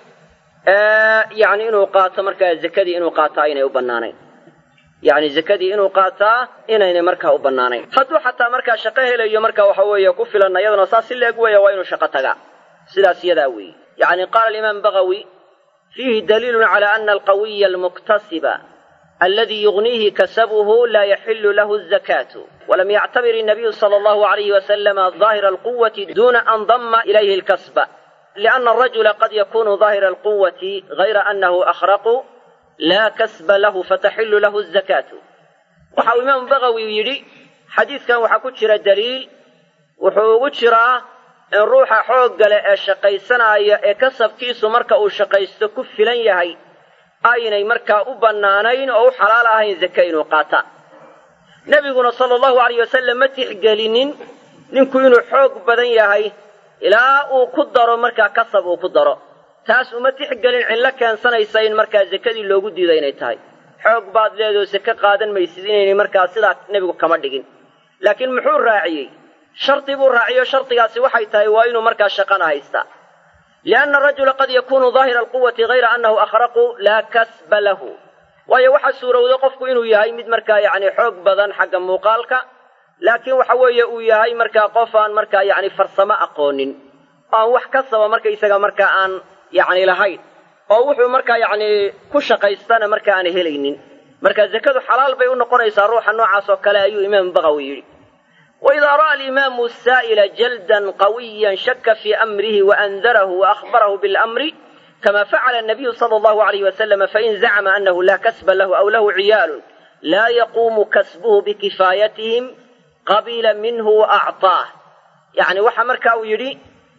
A: yacni inuu qaato markaa zakadii inuu qaato aynay u bannaanayn yacni zakadii inuu qaataa inaynay markaa u bannaanayn hadduu xataa markaa shaqo helayo marka waxa weeye ku filan iyadana saas si leeg weeya waa inuu shaqo tagaa sidaas yadaa weeye yacni qaala alimaam bagawi fiihi daliilun cala ana alqawiya almuktasiba aladi yugniihi kasabuhu laa yaxilu lahu azakaatu walam yactabir الnabiyu sala allahu alayhi wasalama daahira alquwati duna an dama ilayhi alkasba liana arajula qad yakunu daahira alquwati gayra anahu akhraqu laa kasba lahu fataxilu lahu azakaatu waxa uu imaamu bagawi yidhi xadiidkan waxaa ku jira daliil wuxuu ugu jiraa in ruuxa xoogga leh ee shaqaysanaya ee kasabkiisu marka uu shaqaysto ku filan yahay aynay markaa u bannaanayn oo u xalaal ahayn zake inuu qaata nebiguna sala allahu alayh wasalam ma tixgelinin ninku inuu xoog badan yahay ilaa uu ku daro markaa kasab uu ku daro taas uma tixgelin cillo keensanaysa in markaa zakadii loogu diido inay tahay xoog baad leedoo sake qaadan maysid inaynay markaa sidaa nebigu kama dhigin laakiin muxuu raaciyey shardi buu raaciyo shardigaasi waxay tahay waa inuu markaa shaqana haystaa lianna arajula qad yakunu daahira alquwati hayra annahu akhraqu laa kasba lahu waayo waxaa suurowda qofku inuu yahay mid markaa yacni xoog badan xagga muuqaalka laakiin waxa weeye uu yahay markaa qof aan markaa yacni farsamo aqoonin oo aan wax kasaba markaysaga markaa aan yacni lahayn oo wuxuu markaa yacni ku shaqaystana marka aan helaynin marka zakadu xalaal bay u noqonaysaa ruuxa noocaas oo kale ayuu imaamu bagawi yidhi waidaa ra'a alimaamu saa'ila jaldan qawiyan shaka fii amrihi waandarahu waahbarahu bilamri kama facala anabiyu sala allahu alayh wasalama fain zacma anahu laa kasba lahu aw lahu ciyaalun laa yaquumu kasbuhu bikifaayatihim qabila minhu waacطaah yani waxa marka uu yidhi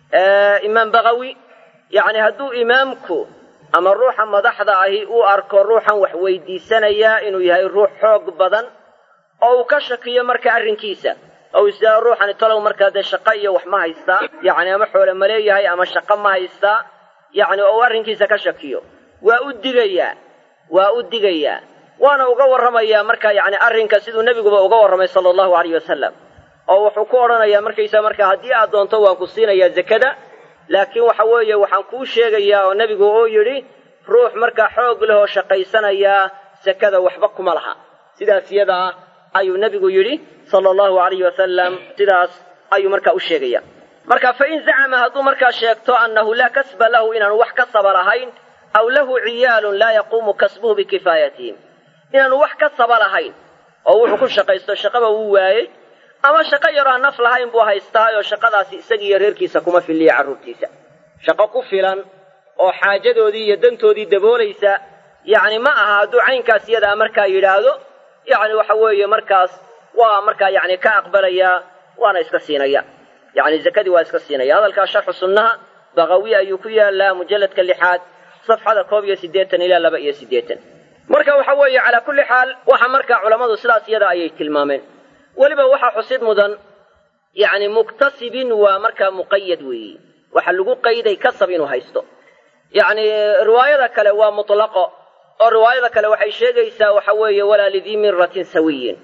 A: imaam bagawi yacni hadduu imaamku ama ruuxa madaxda ahi uu arko ruuxan wax weydiisanayaa inuu yahay ruux xoog badan oo uu ka shakiyo marka arrinkiisa oo isdaa ruuxani talow markaa dee shaqo iyo wax ma haystaa yacni ama xoole ma leeyahay ama shaqo ma haystaa yacni oo uu arrinkiisa ka shakiyo waa u digayaa waa u digayaa waana uga warramayaa marka yacni arrinka siduu nebiguba uga warramay sala allahu alayh wasalam oo wuxuu ku odhanayaa markaysaa marka haddii aad doonto waan ku siinayaa zakada laakiin waxa weeye waxaan kuu sheegayaa oo nebigu uu yidhi ruux markaa xoog leh oo shaqaysanayaa sakada waxba kuma laha sidaas yadaa ayuu nebigu yidhi sala allahu alayhi wasalam sidaas ayuu markaa u sheegaya marka fain zacama hadduu markaa sheegto annahu laa kasba lahu inaanu wax kasaba lahayn aw lahu ciyaalun laa yaquumu kasbuhu bikifaayatihim inaanu wax kasaba lahayn oo wuxuu ku shaqaysto shaqaba wuu waayey ama shaqo yaroo aan naf lahayn buu haystaayoo shaqadaasi isagiiyo reerkiisa kuma filiya carruurtiisa shaqo ku filan oo xaajadoodii iyo dantoodii daboolaysa yacni ma aha hadduu caynkaas iyadaa markaa yidhaahdo yacni waxa weeye markaas waa markaa yacni ka aqbalayaa waana iska siinaya yacni zakadii waa iska siinaya hadalkaa sharxu sunnaha bagawi ayuu ku yaalaa mujalladka lixaad safxada koob iyo siddeetan ilaa laba iyo siddeetan marka waxa weeye calaa kulli xaal waxa markaa culammadu sidaas iyada ayay tilmaameen weliba waxaa xusid mudan yacni muktasibin waa markaa muqayad weeye waxa lagu qayday kasab inuu haysto yacni riwaayada kale waa mutlaqo oo riwaayada kale waxay sheegaysaa waxa weeye walaa lidii miratin sawiyin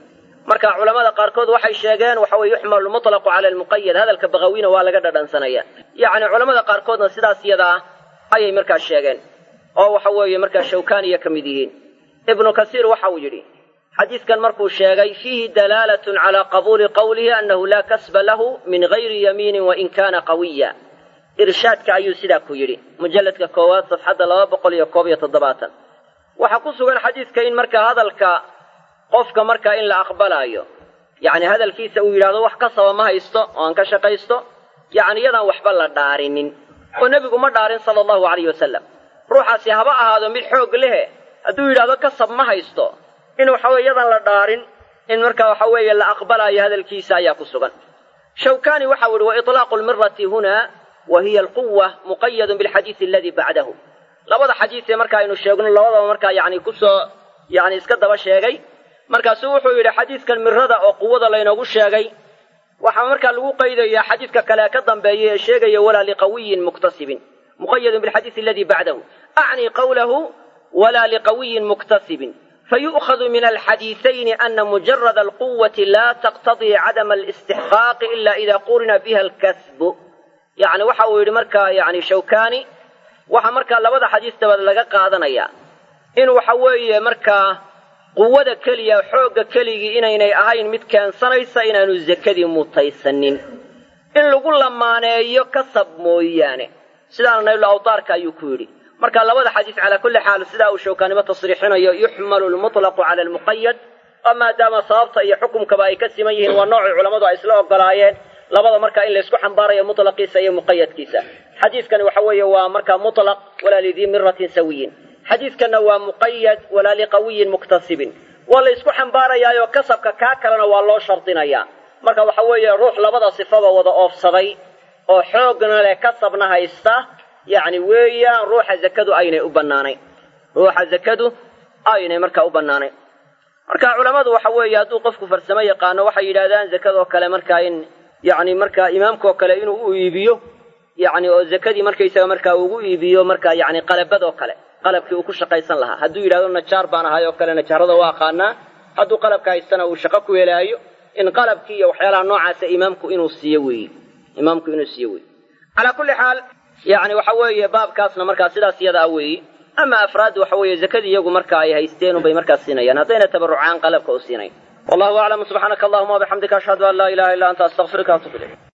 A: marka culamada qaarkood waxay sheegeen waxa weye yuxmalu lmutlaqu cala almuqayad hadalka baqawina waa laga dhadhansanaya yacni culamada qaarkoodna sidaas iyada ah ayay markaa sheegeen oo waxa weeye markaa shawkaniya ka mid yihiin ibnu kasiir waxa uu yidhi xadiidkan markuu sheegay fiihi dalaalatun calaa qabuuli qowlihi annahu laa kasba lahu min gayri yamiinin wain kaana qawiya irshaadka ayuu sidaa ku yidhi mujalladka koowaad safxadda laba boqol iyo koob iyo toddobaatan waxaa ku sugan xadiidka in markaa hadalka qofka markaa in la aqbalaayo yacni hadalkiisa uu yidhahdo wax kasaba ma haysto oo aan ka shaqaysto yacni iyadaan waxba la dhaarinin oo nebigu ma dhaarin sala allahu calayhi wasalam ruuxaasi haba ahaado mid xoog lehe hadduu yidhahdo kasab ma haysto in waxaweye iyadaan la dhaarin in markaa waxa weeye la aqbalaayo hadalkiisa ayaa ku sugan shawkani waxau yihi wa itlaaqu lmirati huna wa hiya alquwa muqayadun bilxadiidi aladii bacdahu labada xadiis ee marka aynu sheegno labadaba markaa yani kusoo yani iska daba sheegay markaasuu wuxuu yidhi xadiidkan mirada oo quwada laynoogu sheegay waxaa markaa lagu qaydayaa xadiidka kale ka dambeeya ee sheegaya walaa liqawiyin muktasibin muqayadun bilxadiidi aladii bacdahu acni qawlahu walaa liqawiyin muktasibin fayu'khadu min alxadiiثayni ana mujarada alquwati laa taqtadii cadama alistixqaaqi ila ida qurina biha alkasbu yani waxa uu yidhi markaa yani shawkani waxaa markaa labada xadiis dabaed laga qaadanaya in waxa weeye markaa quwada keliya xoogga keligii inaynay ahayn mid keensanaysa inaanu zakadii mutaysanin in lagu lamaaneeyo kasab mooyaane sidaana naylu awtaarka ayuu ku yidhi marka labada xadiis calaa kulli xaal sidaa uu shawkaanimo tasriixinayo yuxmalu lmutlaqu cala almuqayad oo maadaama sababta iyo xukumkaba ay ka siman yihiin waa noocii culammadu ay isla ogolaayeen labada markaa in laysku xambaarayo mutlaqiisa iyo muqayadkiisa xadiiskani waxa weeye waa markaa mutlaq walaa lidii miratin sawiyin xadiidkanna waa muqayad walaa liqawiyin muktasibin waa la ysku xambaarayaayo kasabka kaa kalena waa loo shardinayaa marka waxa weeye ruux labada sifaba wada oofsaday oo xoogna leh kasabna haysta yacni weeyaan ruuxa zakadu aynay u bannaanayn ruuxa zakadu aynay markaa u bannaanayn marka culammadu waxa weeye hadduu qofku farsamo yaqaano waxay yidhahdaan zakadoo kale markaa in yacni markaa imaamkaoo kale inuu u iibiyo yacni oo zakadii markaysaga markaa ugu iibiyo markaa yacni qalabadoo kale qalabkii uu ku shaqaysan lahaa hadduu yidhahdo najaar baan ahay oo kale najaarada waa aqaanaa hadduu qalabka haystana uu shaqo ku helaayo in qalabkii iyo waxyaalaha noocaasa imaamku inuu siiyo weeye imaamku inuu siiyo weeye calaa kulli xaal yacni waxa weeye baabkaasna markaa sidaas iyada ah weeye ama afraad waxa weeye zakadii iyagu marka ay haysteen unbay markaa siinayaan haddayna tabarrucaan qalabka u siinayn wallahu aclam subxaanaka allahuma wabixamdika ashhadu an laa ilaha illa anta astaqfiruka atub ilayk